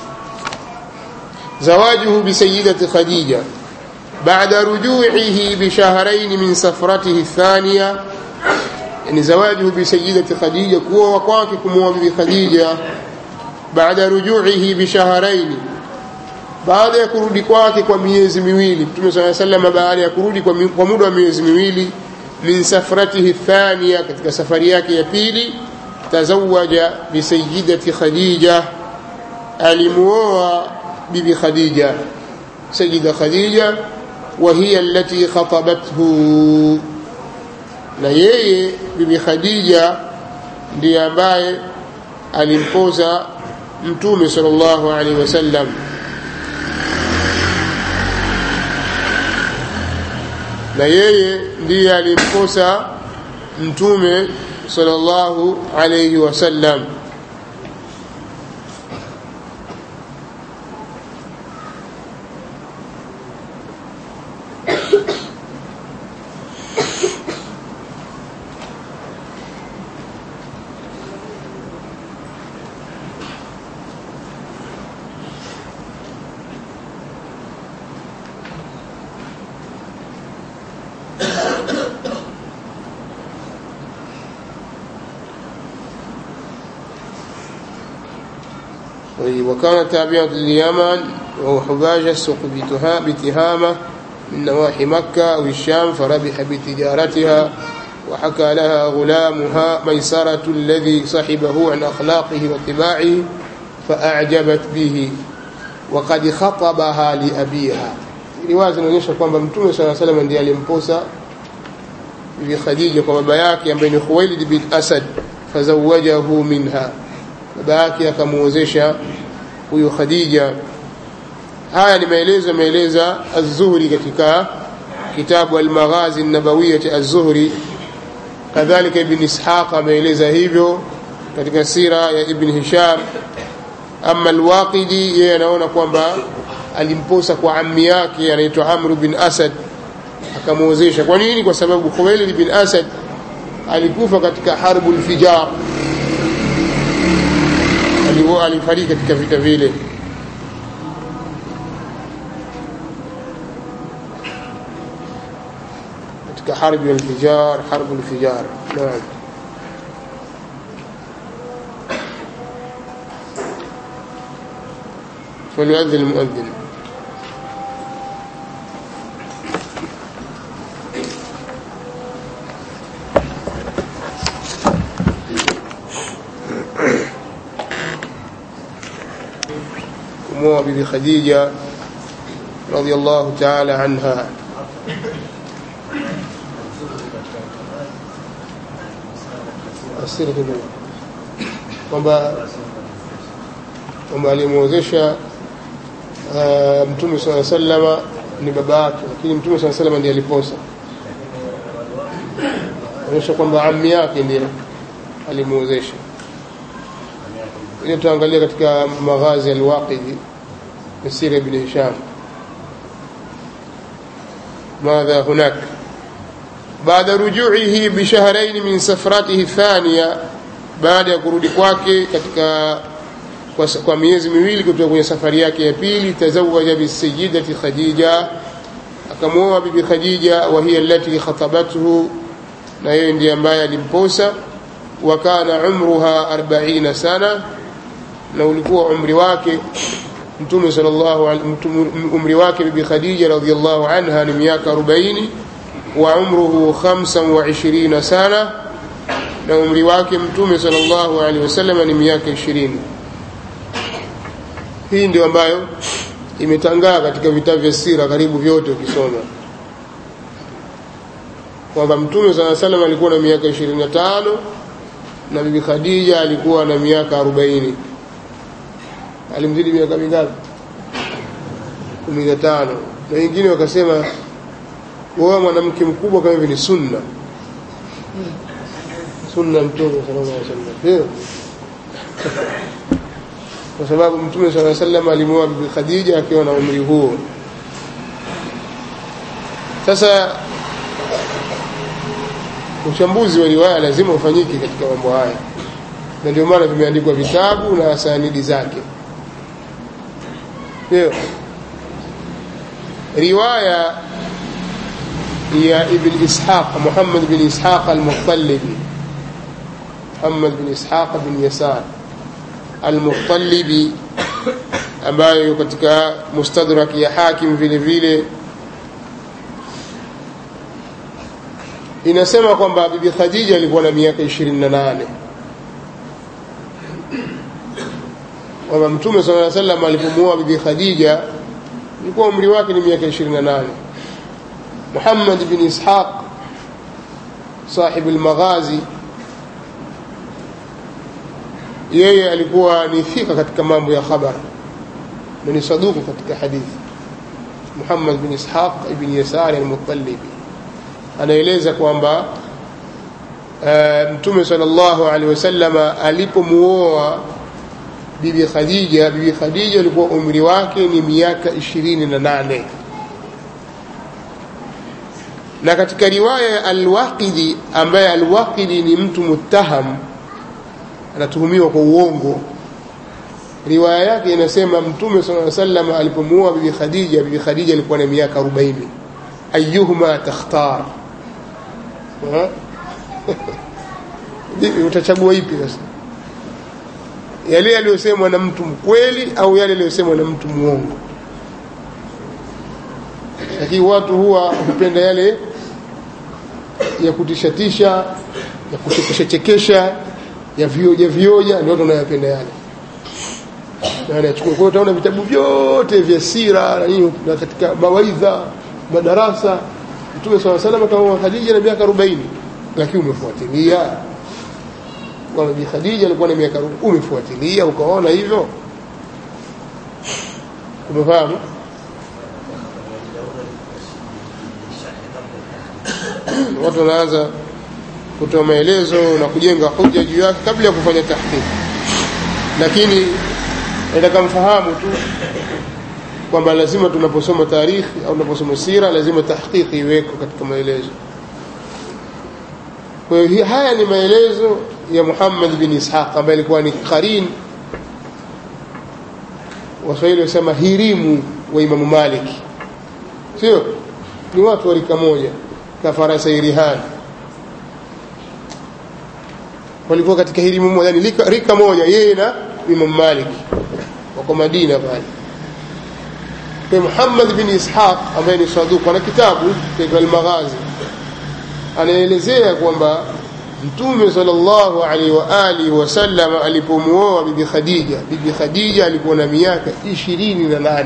زواجه بسيدة خديجة بعد رجوعه بشهرين من سفرته الثانية يعني زواجه بسيدة خديجة كوا وقاككم بخديجة بعد رجوعه بشهرين baada ya kurudi kwake kwa miezi miwili mtume saa salama baada ya kurudi kwa, kwa muda wa miezi miwili min safratihi thania katika safari yake ya pili tazawaja bisayidati khadija alimuoa bibi khadija sayida khadija وهي التي خطبته na yeye bibi khadija ndiye ambaye alimpoza mtume sallallahu alaihi wasallam na yeye ndiye alimposa mtume sallallahu alaihi wasallam وكان تابعا لليمن وهو حباجة السوق بتهامة من نواحي مكة أو الشام فربح بتجارتها وحكى لها غلامها ميسرة الذي صحبه عن أخلاقه وطباعه فأعجبت به وقد خطبها لأبيها riwaya zinaonyesha kwamba mtume saa salam ndiye alimposa bibi khadija kwa baba yake ambaye ni khuwailid bin asad fazawajahu minha baba yake akamuozesha huyu khadija haya ni maelezo ameeleza az-zuhri katika kitabu al-maghazi an-nabawiyyah az-zuhri kadhalika ibn ishaq ameeleza hivyo katika sira ya ibn hisham ama alwaqidi yeye anaona kwamba alimposa kwa ammi yake anaitwa amr bin asad akamwozesha kwa nini kwa sababu khuwailid bin asad alikufa katika harbu lfijar alifariki katika vita vile katika harbi lfijar harbu lfijar naam فليؤذن المؤذن kumwoa bibi khadija radiallahu taala anha asiri kidogo kwamba kwamba alimwozesha uh, mtume saa salama ni baba yake lakini mtume saa salama ndiye aliposa onyesha kwamba ammi yake ndiye alimwozesha ili tuangalia katika maghazi alwaqidi sira ibn hisham ماذا هناك بعد رجوعه بشهرين من سفرته الثانية بعد ya kurudi kwake katika kwa, kwa miezi miwili kutoka kwenye safari yake ya pili tazawaja bisayidati khadija akamwoa bibi khadija wa hiya allati khatabathu na yeye ndiye ambaye alimposa wa kana umruha 40 sana na ulikuwa umri wake mtume sallallahu umri wake bibi khadija radhiyallahu anha ni miaka 40 wa umruhu 25 sana na umri wake mtume sallallahu alaihi wasallam ni miaka 20 hii ndio ambayo imetangaa katika vitabu vya sira karibu vyote ukisoma kwamba mtume saa salam alikuwa na miaka 25 na bibi khadija alikuwa na miaka 40 alimzidi miaka mingapi 15 na wengine wakasema wewe mwanamke mkubwa kama hivi ni sunna sunna mtume sallallahu alaihi wasallam kwa sababu mtume saa salam alimwoa bibi khadija akiwa na umri huo sasa uchambuzi wa riwaya lazima ufanyike katika mambo haya na ndio maana vimeandikwa vitabu na sanidi zake ndio riwaya ya ibn ishaq muhammad bin ishaq al-muttalibi muhammad bin ishaq bin yasar al-muttalibi ambayo katika mustadrak ya hakim vile vile inasema kwamba bibi khadija alikuwa na miaka 28 kwamba mtume sala salam alipomuoa bibi khadija ilikuwa umri wake ni miaka 28 muhammad bin ishaq sahib al-maghazi yeye alikuwa ni thika katika mambo ya khabar na ni saduku katika hadithi muhammad bin ishaq ibn yasari al-muttalibi anaeleza kwamba uh, mtume sallallahu alaihi wasallama alipomuoa bibi khadija bibi khadija alikuwa umri wake ni miaka ishirini na nane na katika riwaya ya alwaqidi ambaye alwaqidi ni mtu muttaham anatuhumiwa kwa uongo riwaya yake inasema mtume sala salam alipomuoa bibi khadija bibi khadija alikuwa na miaka 40 ayuhuma takhtar utachagua ipi sasa yale yaliyosemwa na mtu mkweli au yale yaliyosemwa na mtu mwongo lakini watu huwa hupenda yale ya kutishatisha ya kuchekeshachekesha ya vioja vioja ndio watu wanayopenda yale na anachukua kwa utaona vitabu vyote vya sira na nini na katika mawaidha madarasa Mtume swalla salam kama Khadija na miaka 40 lakini umefuatilia kwa Bi Khadija alikuwa na miaka 40 umefuatilia ukaona hivyo umefahamu watu wanaanza kutoa maelezo na kujenga hoja juu yake kabla ya kufanya tahqiq lakini nataka mfahamu tu kwamba lazima tunaposoma tarikhi au tunaposoma sira lazima tahqiqi iweko katika maelezo kwa hiyo haya ni maelezo ya Muhammad bin Ishaq ambaye alikuwa ni qarin Waswahili wasema hirimu wa Imamu Malik sio ni watu wa rika moja kafarasa irihan walikuwa katika hirimu moja yani rika moja yeye na Imam Malik wako Madina pale kwa Muhammad bin Ishaq ambaye ni saduq ana kitabu cha al-Maghazi anaelezea kwamba Mtume sallallahu alaihi wa alihi wasallam alipomuoa bibi Khadija bibi Khadija alikuwa na miaka 28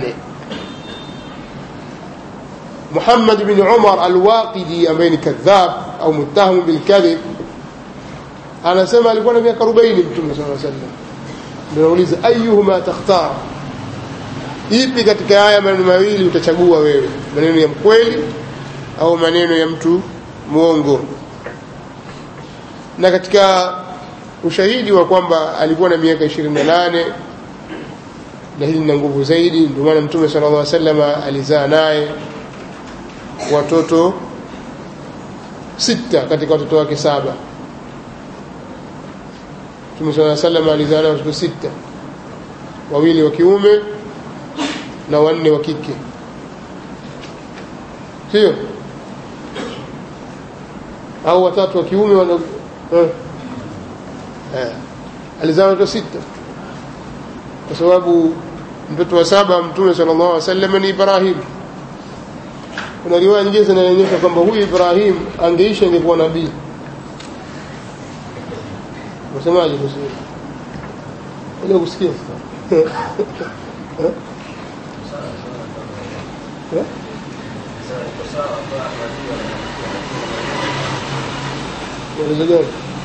Muhammad bin Umar al-Waqidi ambaye ni kadhab au muttaham bil kadhib anasema alikuwa na miaka 40 Mtume sallallahu alaihi wasallam ndio nauliza ayuhuma takhtar ipi katika haya maneno mawili utachagua wewe maneno ya mkweli au maneno ya mtu muongo na katika ushahidi wa kwamba alikuwa na miaka 28 na hili lina nguvu zaidi ndio maana mtume sallallahu alaihi wasallam alizaa naye watoto sita katika watoto wake saba mtume sallallahu alaihi wasallam alizaa naye watoto sita wawili wa kiume na wanne wa kike sio au watatu wa kiume wana eh, eh. alizaa watoto sita kwa sababu mtoto wa saba mtume sallallahu alaihi wasallam ni Ibrahim kuna riwaya nyingine zinaonyesha kwamba huyu Ibrahim angeishi angekuwa nabii unasemaje kuhusu ile kusikia maelezo gani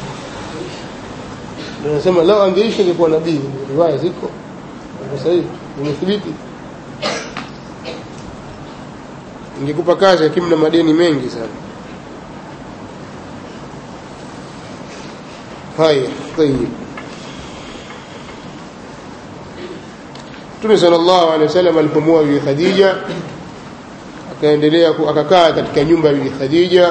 nasema lao angeishi angekuwa nabii riwaya ziko kwa sahihi imethibiti ingekupa kazi lakini mna madeni mengi sana haya tayib Mtume sallallahu alaihi wasallam alipomuoa Bibi Khadija akaendelea akakaa katika nyumba ya Bibi Khadija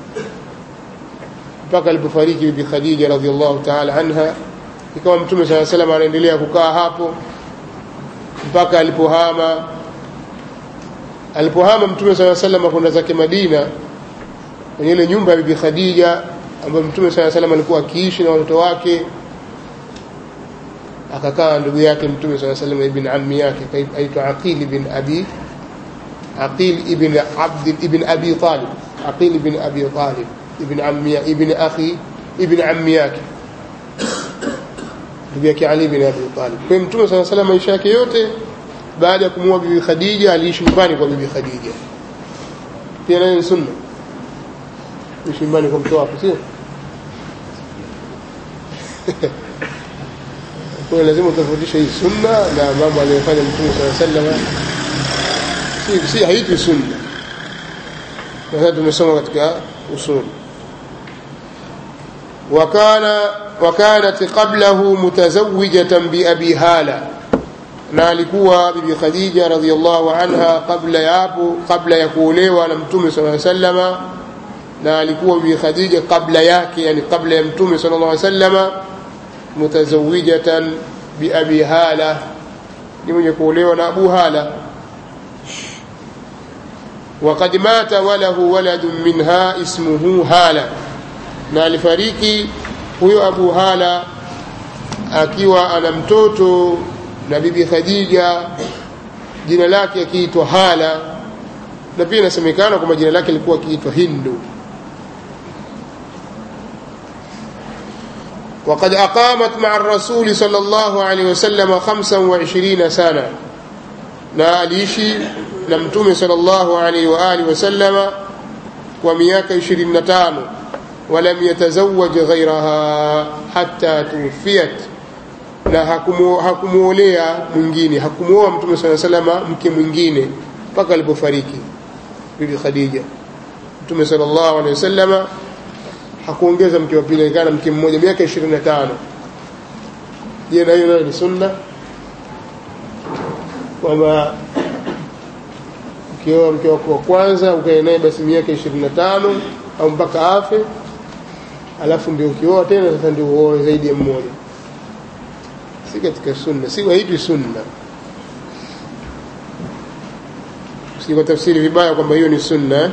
mpaka alipofariki Bibi Khadija radhiallahu ta'ala anha ikawa Mtume sallallahu alaihi wasallam anaendelea kukaa hapo mpaka alipohama alipohama Mtume sallallahu alaihi wasallam kwenda zake Madina kwenye ile nyumba ya Bibi Khadija ambayo Mtume sallallahu alaihi wasallam alikuwa akiishi na watoto wake akakaa ndugu yake Mtume sallallahu alaihi wasallam ibn ammi yake aitwa Aqil ibn Abi Aqil ibn Abd ibn Abi Talib Aqil ibn Abi Talib ibn ammi ibn akhi ibn ammi yake ndugu yake Ali ibn Abi Talib kwa Mtume sallallahu alaihi wasallam maisha yake yote baada ya kumuoa bibi Khadija aliishi nyumbani kwa bibi Khadija pia nayo ni sunna kuishi nyumbani kwa mtoto wako sio kwa lazima utofautishe hii sunna na mambo aliyofanya Mtume sallallahu alaihi wasallam si si haitwi sunna na tumesoma katika usul وكان وكانت قبله متزوجة بأبي هالة na alikuwa bibi Khadija radhiallahu anha kabla ya hapo kabla ya kuolewa na mtume sallallahu alaihi wasallama na alikuwa bibi Khadija kabla yake yani kabla ya mtume sallallahu alaihi wasallama mutazawijatan bi abi hala ni mwenye kuolewa na Abu Hala وقد مات وله ولد منها اسمه هالة na alifariki huyo Abu Hala akiwa ana mtoto na bibi Khadija jina lake akiitwa Hala na pia inasemekana kwamba jina lake lilikuwa akiitwa Hindu وقد أقامت مع الرسول صلى الله عليه وسلم 25 سنة na aliishi na mtume sallallahu alaihi wa alihi wasallama kwa miaka 25 ولم يتزوج غيرها حتى توفيت na hakumuolea mwingine hakumuoa mtume sala salama mke mwingine mpaka alipofariki bibi Khadija mtume sallallahu alaihi wasallama hakuongeza mke wa pili alikaa na mke mmoja miaka ishirini na tano je na hiyo nayo ni sunna kwamba ukioa mke wako wa kwanza ukae naye basi miaka ishirini na tano au mpaka afe alafu ndio ukioa tena sasa ndio uoe zaidi ya mmoja si katika sunna si haipi sunna usije tafsiri vibaya kwamba hiyo ni sunna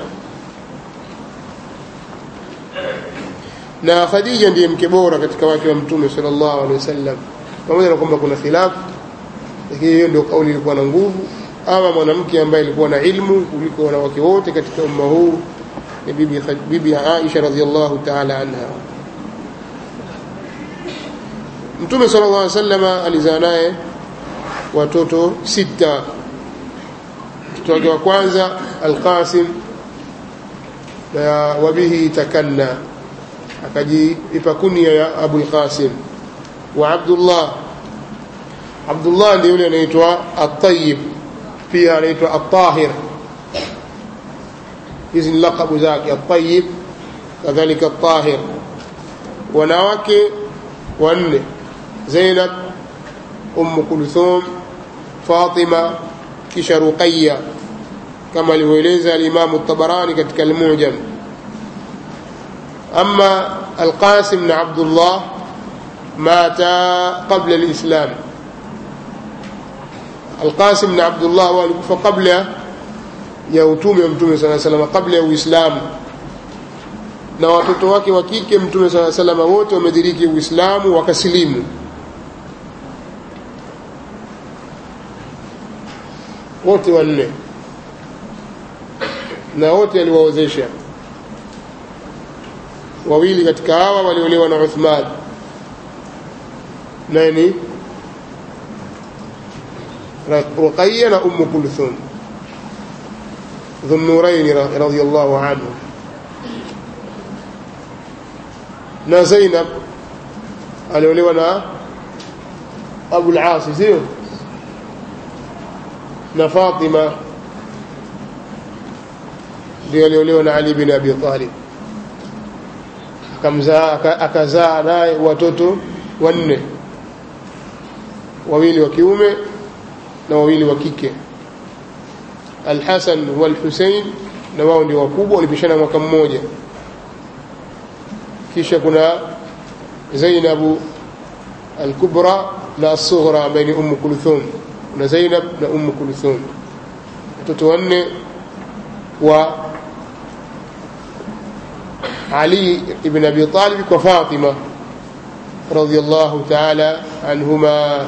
na Khadija ndiye mke bora katika wake wa Mtume sallallahu alaihi wasallam pamoja na kwamba kuna khilafu lakini hiyo ndio kauli ilikuwa na nguvu ama mwanamke ambaye alikuwa na ilmu kuliko wanawake wote katika umma huu ni bibi bibi Aisha radhiallahu ta'ala anha Mtume sallallahu alaihi wasallam alizaa naye watoto sita mtoto wake wa kwanza Al-Qasim na wabihi takanna akajiipa kunia ya Abu al-Qasim wa Abdullah Abdullah ndiye yule anaitwa At-Tayyib pia anaitwa At-Tahir hizi ni lakabu zake At-Tayyib kadhalika At-Tahir wanawake wanne Zainab Umm Kulthum Fatima kisha Ruqayya kama alivyoeleza al-Imam at-Tabarani katika al-Mu'jam أما القاسم بن عبد الله مات قبل الإسلام القاسم بن عبد الله walikufa kabla ya utume wa mtume sala salama kabla ya uislamu na watoto wake wa kike mtume sala salama wote wamediriki uislamu wakasilimu wote wanne na wote aliwaozesha wawili katika hawa waliolewa na Uthman nani Ruqayya na Umm Kulthum Dhunnurayn radhiyallahu anhu na Zainab aliolewa na Abu al-As sio na Fatima ndio aliolewa na Ali bin Abi Talib akamzaa akazaa naye watoto wanne wawili wa kiume na wawili wa kike Al-Hasan wal-Hussein na wao ndio wakubwa walipishana mwaka mmoja kisha kuna Zainab al-Kubra na as-Sughra ambaye ni Umm Kulthum kuna Zainab na Umm Kulthum watoto wanne wa علي بن أبي طالب وفاطمة رضي الله تعالى عنهما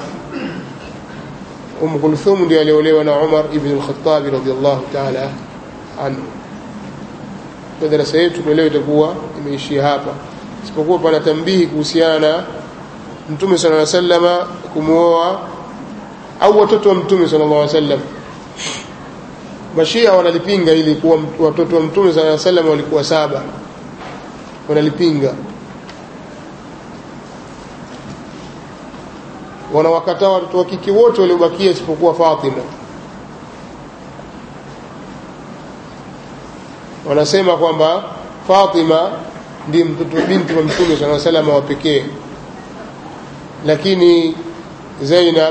أم كلثوم دي aliolewa عمر بن الخطاب رضي الله تعالى عنه madarasa yetu leo itakuwa imeishia hapa isipokuwa pana tambihi kuhusiana na mtume sallallahu alaihi wasallam kumuoa au watoto wa mtume sallallahu alaihi wasallam mashia wanalipinga ili kuwa watoto wa mtume sallallahu alaihi wasallam walikuwa saba wanalipinga wanawakataa watoto wa kike wote waliobakia isipokuwa Fatima wanasema kwamba Fatima ndiye mtoto binti wa Mtume sana salama wa pekee lakini Zainab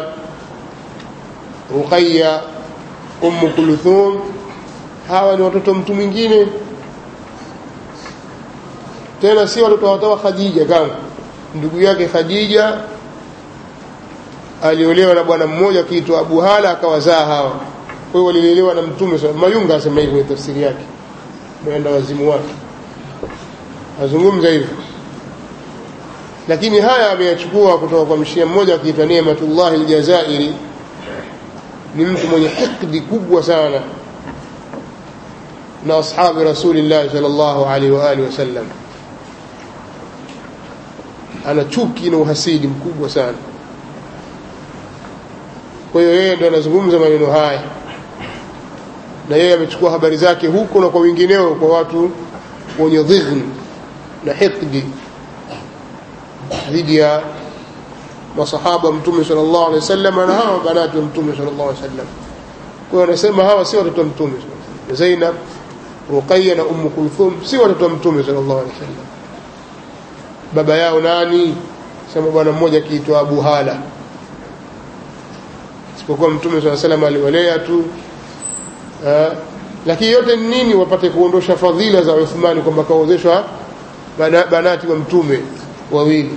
Ruqayya Umm Kulthum hawa ni watoto mtu mwingine tena si watoto watoa Khadija kama ndugu yake Khadija aliolewa na bwana mmoja akiitwa Abu Hala akawazaa hawa kwa hiyo walilelewa na mtume Mayunga asema hivyo kwenye tafsiri yake mwenda wazimu wake azungumza hivyo lakini haya ameyachukua kutoka kwa mshia mmoja akiitwa Neematullah al-Jazairi ni mtu mwenye hikdi kubwa sana na ashabi rasulillah sallallahu alaihi wa alihi wasallam ana chuki na uhasidi mkubwa sana kwa hiyo yeye ndo anazungumza maneno haya na yeye amechukua habari zake huko na kwa wengineo kwa watu wenye dhighn na hikdi dhidi ya masahaba mtume sallallahu alaihi wasallam na hawa banati wa mtume sallallahu alaihi wasallam kwa hiyo anasema hawa si watoto wa mtume Zainab Ruqayya na Umm Kulthum si watoto wa mtume sallallahu alaihi wasallam baba yao nani sema bwana mmoja akiitwa Abu Hala isipokuwa mtume swalla salam aliwalea tu eh, lakini yote ni nini wapate kuondosha fadhila za Uthmani kwamba kaozeshwa bana, banati wa mtume wawili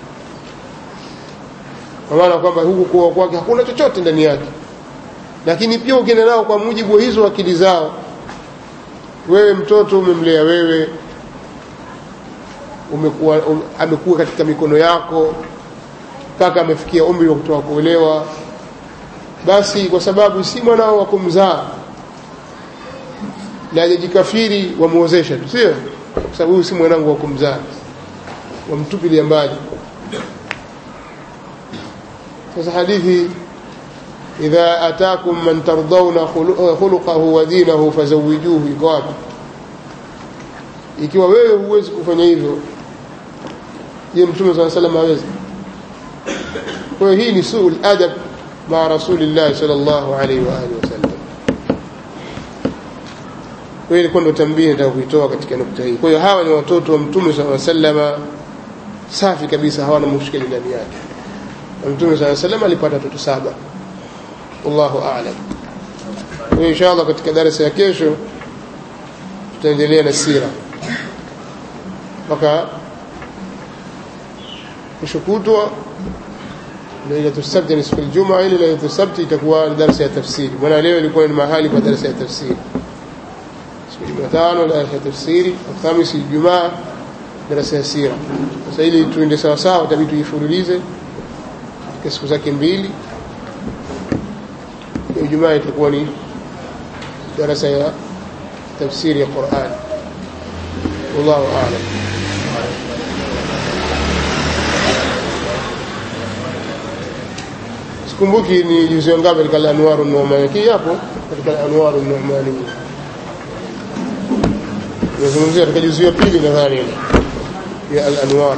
kwa maana kwamba huku kuoa kwake hakuna chochote ndani yake lakini pia ukienda nao kwa mujibu wa hizo akili zao wewe mtoto umemlea wewe umekuwa um, amekuwa katika mikono yako mpaka amefikia umri wa kutoka kuolewa basi kwa sababu si mwanao wa kumzaa na hajajikafiri wamuozesha tu sio kwa sababu huyu si mwanangu wa kumzaa wamtupilia mbali sasa hadithi idha atakum man tardawna khuluqahu wa dinahu fazawijuhu iko wapi ikiwa wewe huwezi kufanya hivyo je mtume saa salam hawezi kwa hiyo hii ni suu ladab maa rasulillah sallallahu alaihi wa alihi wasallam kwa hiyo ilikuwa ndo tambii nataka kuitoa katika nukta hii kwa hiyo hawa ni watoto wa mtume saa salama safi kabisa hawana mushkili ndani yake na mtume saa salam alipata watoto saba wallahu alam kwa hiyo insha allah katika darasa ya kesho tutaendelea na sira mpaka kesho kutwa lailatu sabti ni siku aljuma ile lailatu sabti itakuwa darasa ya tafsiri maana leo ilikuwa ni mahali kwa darasa ya tafsiri siku jumatano darasa ya tafsiri alhamisi ijumaa darasa ya sira sasa ili tuende sawa sawa itabidi tuifululize katika siku zake mbili ijumaa itakuwa ni darasa ya tafsiri ya Qur'an wallahu a'lam sikumbuki ni juzi ngapi katika al-anwaru an-nu'mani hii hapo katika al-anwaru an-nu'mani nazungumzia katika juzi ya pili nadhani ya al-anwar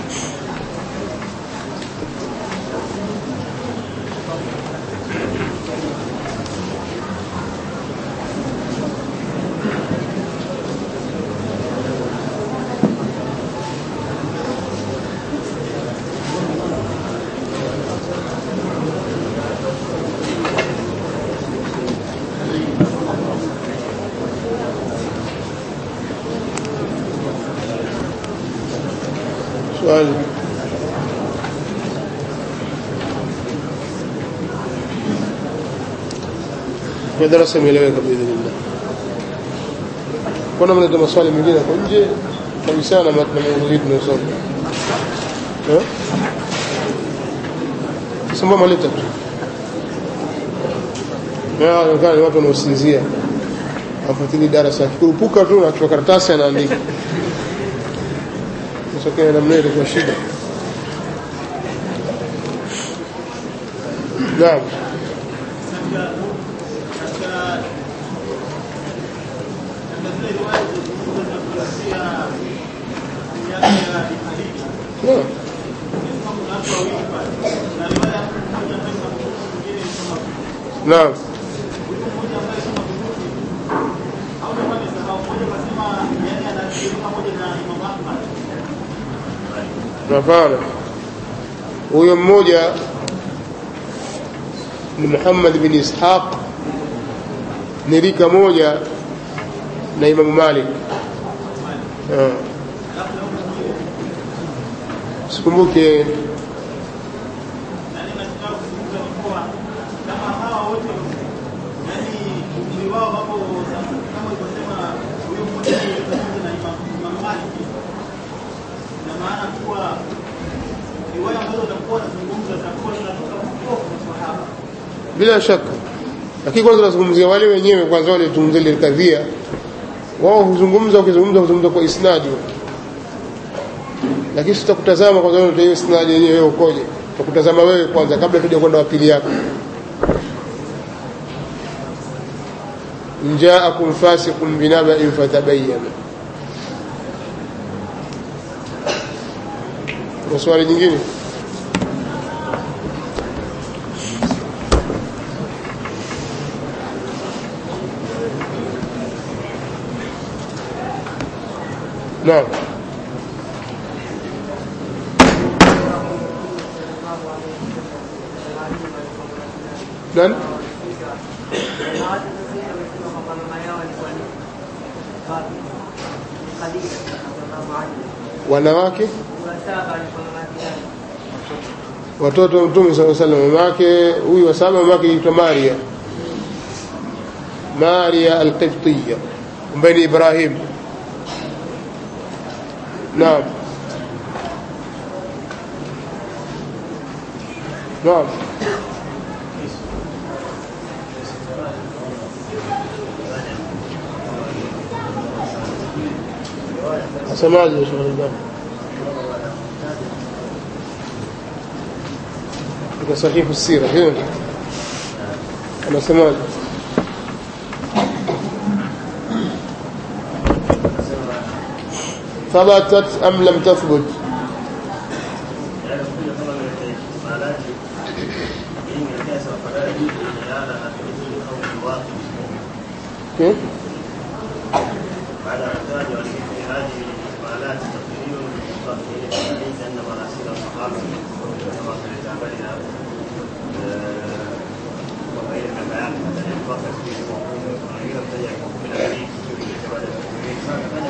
swali kwa darasa imeeleweka biidhnillah kuna mnaleta maswali mengine kwa nje kabisa na maudhui tunayosoma sasa maleta tu inaonekana ni watu wanaosinzia afuatili darasa akikurupuka tu nachukua karatasi anaandika kutokea namna ile kwa shida naam naam naam hapana huyo mmoja ni Muhammad bin Ishaq ni rika moja na Imam Malik Ah. sikumbuke bila shaka lakini kwanza tunazungumzia wale wenyewe kwanza wale tuzungumzia ile kadhia wao huzungumza ukizungumza huzungumza kwa isnadi lakini sitakutazama kwanza wewe hiyo isnadi yenyewe wewe ukoje tutakutazama wewe kwanza kabla tuja kwenda wapili yako njaakum fasiqun binaba'in fatabayyana kuna swali jingine نعم nani wanawake watoto wa mtume saa salam mama yake huyu wa saba mama yake aitwa maria maria alqibtiya ambaye ni ibrahim naam naam asemaje shauri gani katika sahihu sira hiyo anasemaje ثبتت أم لم تثبت كيف بعد احتاج ولمثل هذه الاحتمالات تقرير للمستقبلين ليس ان مراسيل الصحابه كما في كتابنا وغير البيان حتى يتوقف فيه وغير ابتدع من الحديث في اعتبار المسلمين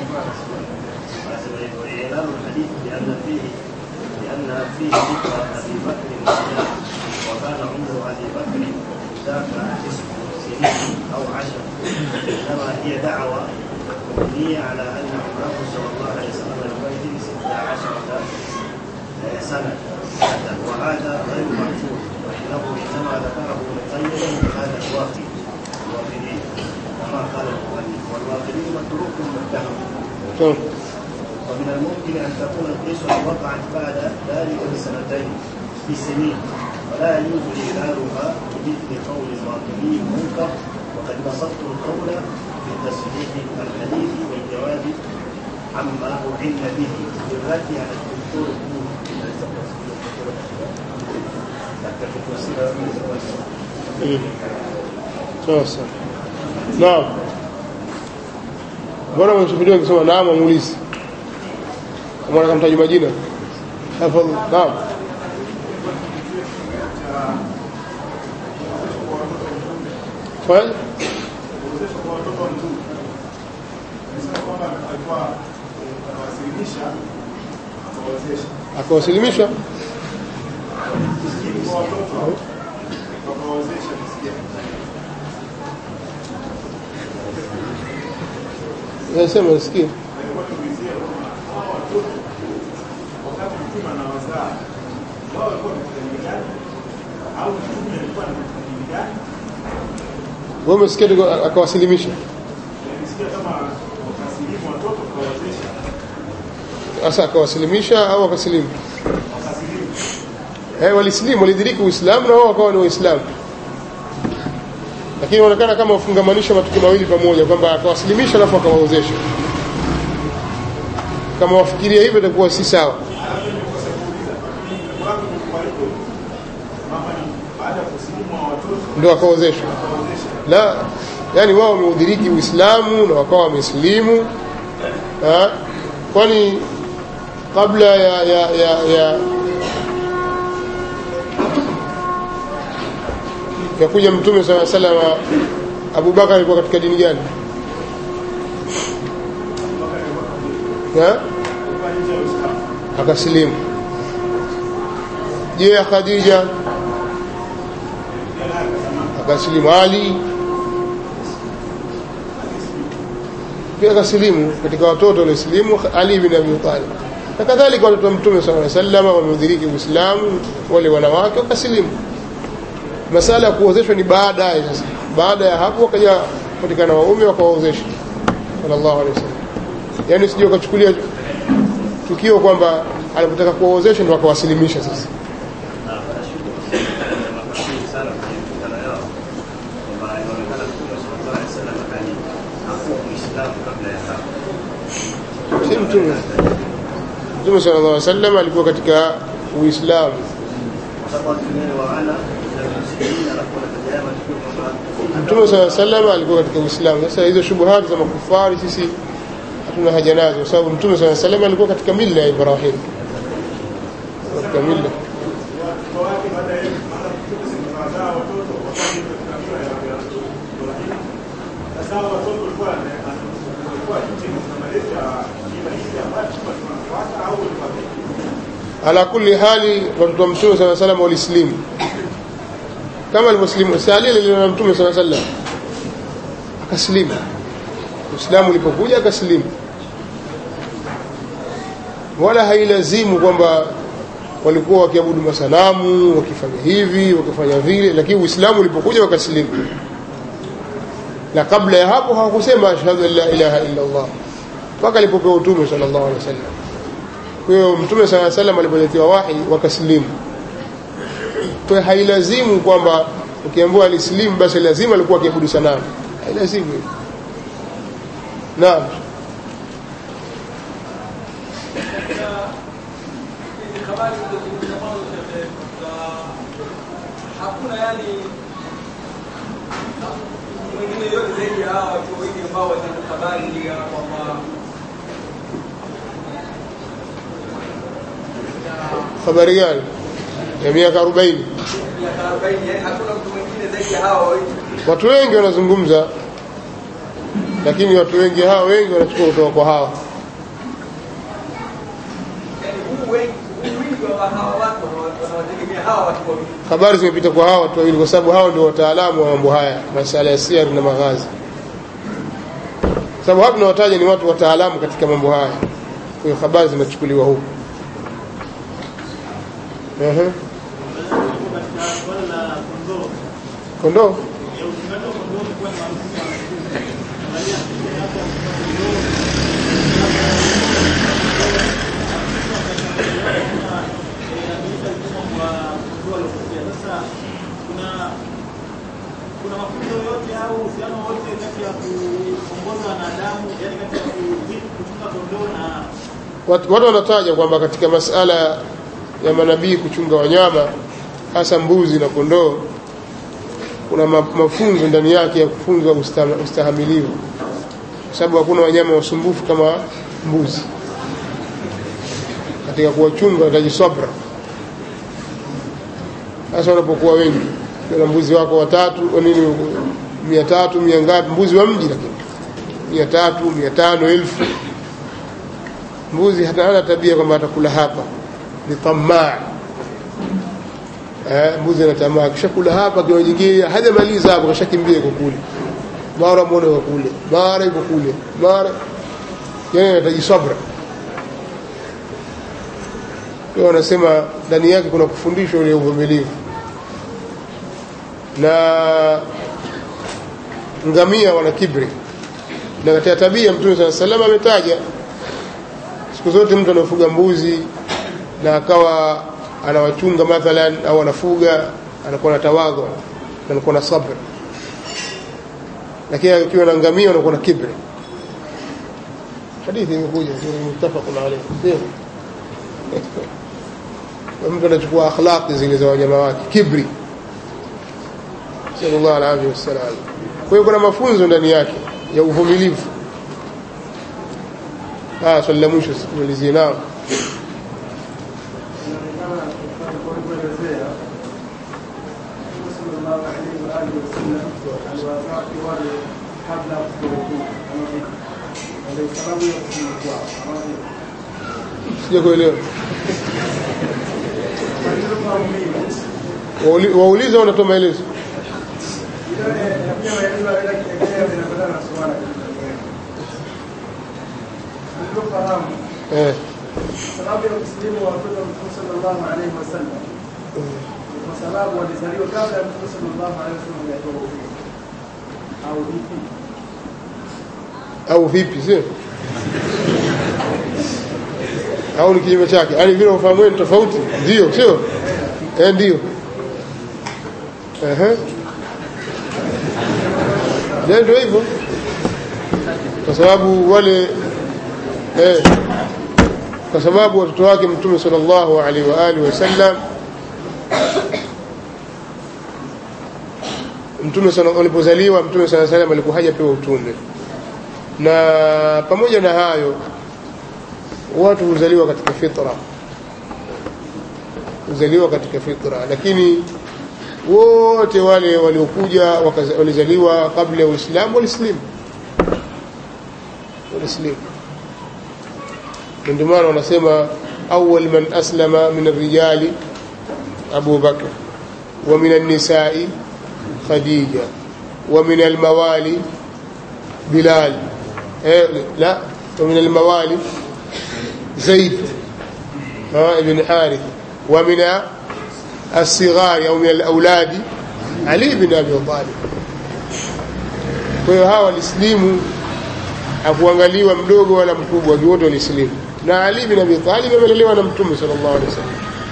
وإعلان الحديث بأن فيه لأن فيه ذكر أبي بكر وعمر وكان عمر أبي بكر ذاك تسع سنين أو عشر إنما هي دعوة مبنية على أن عمره صلى الله عليه وسلم يومئذ ستة عشرة سنة وهذا غير محفوظ وإنه إنما ذكره مقيدا بهذا الواقع الواقعين كما قال المؤلف والواقعين متروك متهم طيب. ومن الممكن أن تكون القصة وقعت بعد ذلك بسنتين بسنين ولا يجوز إعلانها بمثل قول الواقعي منكر وقد بسطت القول في تصحيح الحديث والجواب عما أعن به بالرد على الدكتور Mm. Sasa. Naam. Bwana mshuhudia akisema naam amuulize. Mwana kamtaji majina. Tafadhali. Naam. Fanya? Akawasilimisha? Nasema nasikia. Wewe umesikia tu akawasilimisha? Sasa akawasilimisha au akasilimu? Eh, walisilimu walidiriki Uislamu na wao wakawa ni Waislamu. Lakini inaonekana kama ufungamanisha matukio mawili pamoja kwamba akawasilimisha alafu akawaozesha. Kama wafikiria hivyo itakuwa si sawa. Ndio akaozeshwa. La, yani wao wameudiriki Uislamu na wakawa wamesilimu. Ah, kwani kabla ya ya ya, ya ya kuja mtume saa salama Abu Bakar alikuwa katika dini gani? Ha? Akasilimu. Je, ya Khadija akasilimu. Ali pia akasilimu. Katika watoto waliosilimu Ali bin Abi Talib na kadhalika watoto wa mtume sallallahu alaihi wasallam wameudiriki Uislamu, wale wanawake wakasilimu masala ya kuozeshwa ni baadaye sasa baada ya hapo wakaja patikana waume wakawaozesha sallallahu alaihi wasallam yani sije ukachukulia tukio kwamba alipotaka kuwaozesha ndio akawasilimisha sasa si mtume mtume sallallahu alaihi wasallam alikuwa katika uislamu Mtume sala salama alikuwa katika Uislamu. Sasa hizo shubuhati za makufari sisi hatuna haja nazo, kwa sababu Mtume sala salama alikuwa katika mila ya Ibrahim, katika mila ala kulli hali watoto wa mtume saa salam walislimu kama alivyoslimu salile lina mtume saa salam akaslimu uislamu ulipokuja akaslimu wala hailazimu kwamba walikuwa wakiabudu masanamu wakifanya hivi wakifanya vile lakini uislamu ulipokuja wakaslimu na kabla ya hapo hawakusema ashhadu an la ilaha illa allah mpaka alipopewa utume sallallahu alaihi wasallam kwa hiyo mtume saa salam alipoletewa wahi wakaslimu kwa hiyo hailazimu kwamba ukiambiwa alislimu basi lazima alikuwa akiabudu sanamu hailazimu naam hakuna yani mwingine yote zaidi ya hawa watu wawili ambao wanatoa habari ya kwamba habari gani ya miaka 40 miaka 40 yani hakuna mtu mwingine zaidi ya hawa wawili watu wengi wanazungumza lakini watu wengi hawa wengi wanachukua kutoka kwa hawa yani huu wengi huu wingi wa hawa watu wanawategemea hawa watu wawili habari zimepita kwa hawa watu wawili kwa sababu hao ndio wataalamu wa mambo haya masala ya siari na maghazi sababu hapa tunawataja ni watu wataalamu katika mambo haya kwa hiyo habari zimechukuliwa huku Ehe. kondoo kuna mafunzo yote au uhusiano wote kati ya kuongoza wanadamu yani kati ya ku- kuchunga kondoo na watu watu wanataja kwamba katika masala ya manabii kuchunga wanyama hasa mbuzi na kondoo kuna ma- mafunzo ndani yake ya kufunzwa usta- ustahamilivu kwa sababu hakuna wanyama wasumbufu kama mbuzi katika kuwachunga wataji sabra hasa wanapokuwa wengi na mbuzi wako watatu wa nini mia tatu mia ngapi mbuzi wa mji lakini mia tatu mia tano elfu mbuzi hata hana tabia kwamba atakula hapa ni tamaa eh, mbuzi ana tamaa kishakula hapa kiwa nyingine hajamaliza hapo kashakimbia iko kule mara mwone wa kule mara iko kule mara yani anahitaji sabra kwa hiyo wanasema ndani yake kuna kufundishwa ule uvumilivu na ngamia wana kibri na katika tabia mtume saa salama ametaja siku zote mtu anafuga mbuzi na akawa anawachunga mathalan au anafuga anakuwa na tawadhu na anakuwa na sabr lakini akiwa na ngamia anakuwa na kibri hadithi imekuja mutafaqun alayhi sio Na mtu anachukua akhlaqi zile za wanyama wake kibri sallallahu alaihi wasallam kwa hiyo kuna mafunzo ndani yake ya uvumilivu ah swali la mwisho sikumalizie nao sijakuelewa Wauli- wauliza wanatoa maelezo eh sababu ya kusilimu wa watoto wa Mtume sallallahu alaihi wasallam ni kwa sababu walizaliwa kabla ya Mtume sallallahu alaihi wasallam hajatoa utume au vipi? au vipi sio au ni kinyume chake yaani vile ufahamu wenu tofauti ndio sio eh ndio ehe ndio ndio hivyo kwa sababu wale eh kwa sababu watoto wake mtume sallallahu alaihi wa alihi wasallam mtume sana alipozaliwa mtume sana salam alikuwa hajapewa utume na pamoja na hayo watu huzaliwa katika fitra huzaliwa katika fitra lakini wote wale waliokuja wakaza- walizaliwa kabla ya uislamu walislimu walislimu Na ndio maana wanasema أول من أسلم من الرجال أبو بكر ومن النساء خديجة ومن الموالي بلال إيه لا ومن الموالي زيد ها ابن حارث ومن الصغار أو من الأولاد علي بن أبي طالب kwa hiyo hawa walisilimu hakuangaliwa mdogo wala mkubwa wote walisilimu na Ali bin Abi Talib amelelewa na Mtume sallallahu alaihi wasallam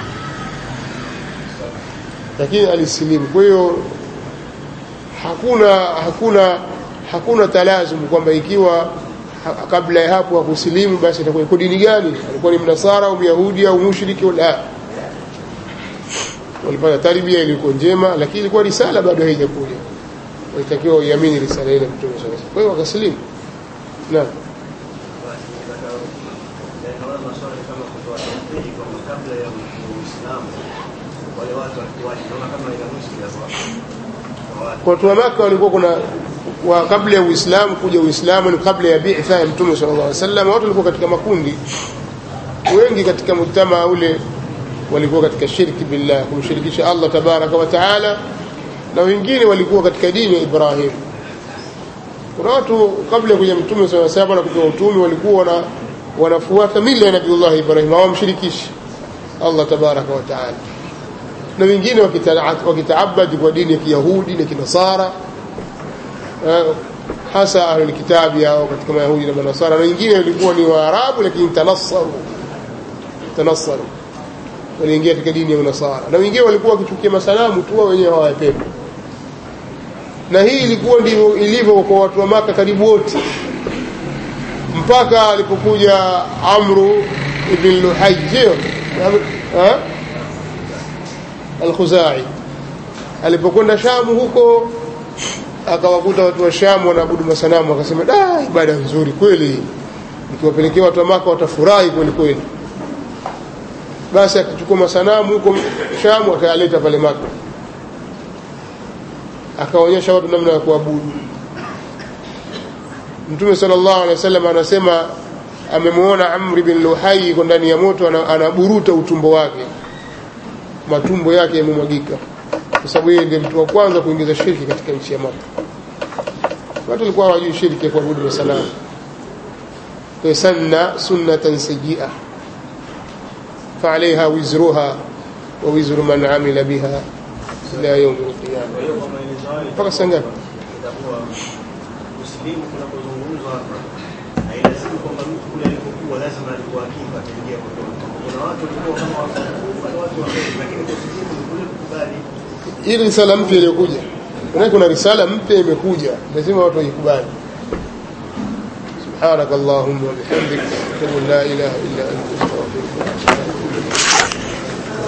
lakini alisilimu kwa hiyo hakuna hakuna hakuna talazum kwamba ikiwa ha- kabla ya hapo hakusilimu basi itakuwa iko dini gani alikuwa ni mnasara au myahudi au mushriki la walipata tarbia ilikuwa njema lakini ilikuwa risala bado haijakuja walitakiwa uiamini risala ile mtume sallallahu alaihi wasallam kwa hiyo wakasilimu naam Basi, nataka- naona maswali kama kutoa tafsiri kwamba kabla ya Uislamu wale watu walikuwaje? Naona kama ina mushkila kwa kwa watu. kwa watu wa Maka walikuwa kuna wa kabla ya Uislamu kuja Uislamu ni kabla ya bi'tha ya Mtume sallallahu alaihi wasallam watu walikuwa katika makundi wengi katika mujtamaa ule walikuwa katika shirki billah kumshirikisha Allah tabaraka wa taala na wengine walikuwa katika dini ya Ibrahim kuna watu kabla ya kuja Mtume sallallahu alaihi wasallam na kupewa utume walikuwa wana wanafuata mila ya Nabiullah Ibrahim hawamshirikishi Allah tabaraka wa taala na wengine wakita- wakitaabadi kwa dini ya Kiyahudi na Kinasara eh, hasa ahlul kitabi au katika Mayahudi na Manasara na wengine walikuwa ni Waarabu lakini tanassaru tanassaru waliingia katika dini ya Unasara na wengine walikuwa wakichukia masanamu tu wao wenyewe hawayapendi na hii ilikuwa ndivyo ilivyo kwa watu wa Maka karibu wote mpaka alipokuja Amru ibn Luhayy eh al-Khuzai alipokwenda Shamu huko akawakuta watu wa Shamu wanaabudu masanamu akasema da ibada nzuri kweli nikiwapelekea watu wa Maka watafurahi kweli kweli basi akachukua masanamu huko Shamu akayaleta pale Maka akaonyesha watu namna ya kuabudu Mtume sallallahu alaihi wasallam anasema amemuona Amr bin Luhai yuko ndani ya moto ana- anaburuta utumbo wake matumbo yake yamemwagika kwa sababu yeye ndiye mtu wa kwanza kuingiza shirki katika nchi ya Maka. Watu walikuwa hawajui shirki ya kuabudu masanamu. Kwa hiyo sanna sunnatan sayyi'a فعليها وزرها ووزر من عمل بها إلى يوم القيامة Kwa hiyo kwa maelezo hayo mpaka saa ngapi? itakuwa Uislamu kunapozungumzwa hapa hailazimu kwamba mtu kule alipokuwa lazima alikuwa akifa ataingia motoni. Kuna watu walikuwa kama wakufa na watu wa kheri, lakini kwa Uislamu ni kule kukubali Hii ni risala mpya iliyokuja. Maana kuna risala mpya imekuja, lazima watu waikubali. سبحانك اللهم وبحمدك أشهد أن لا إله إلا أنت أستغفرك وأتوب إليك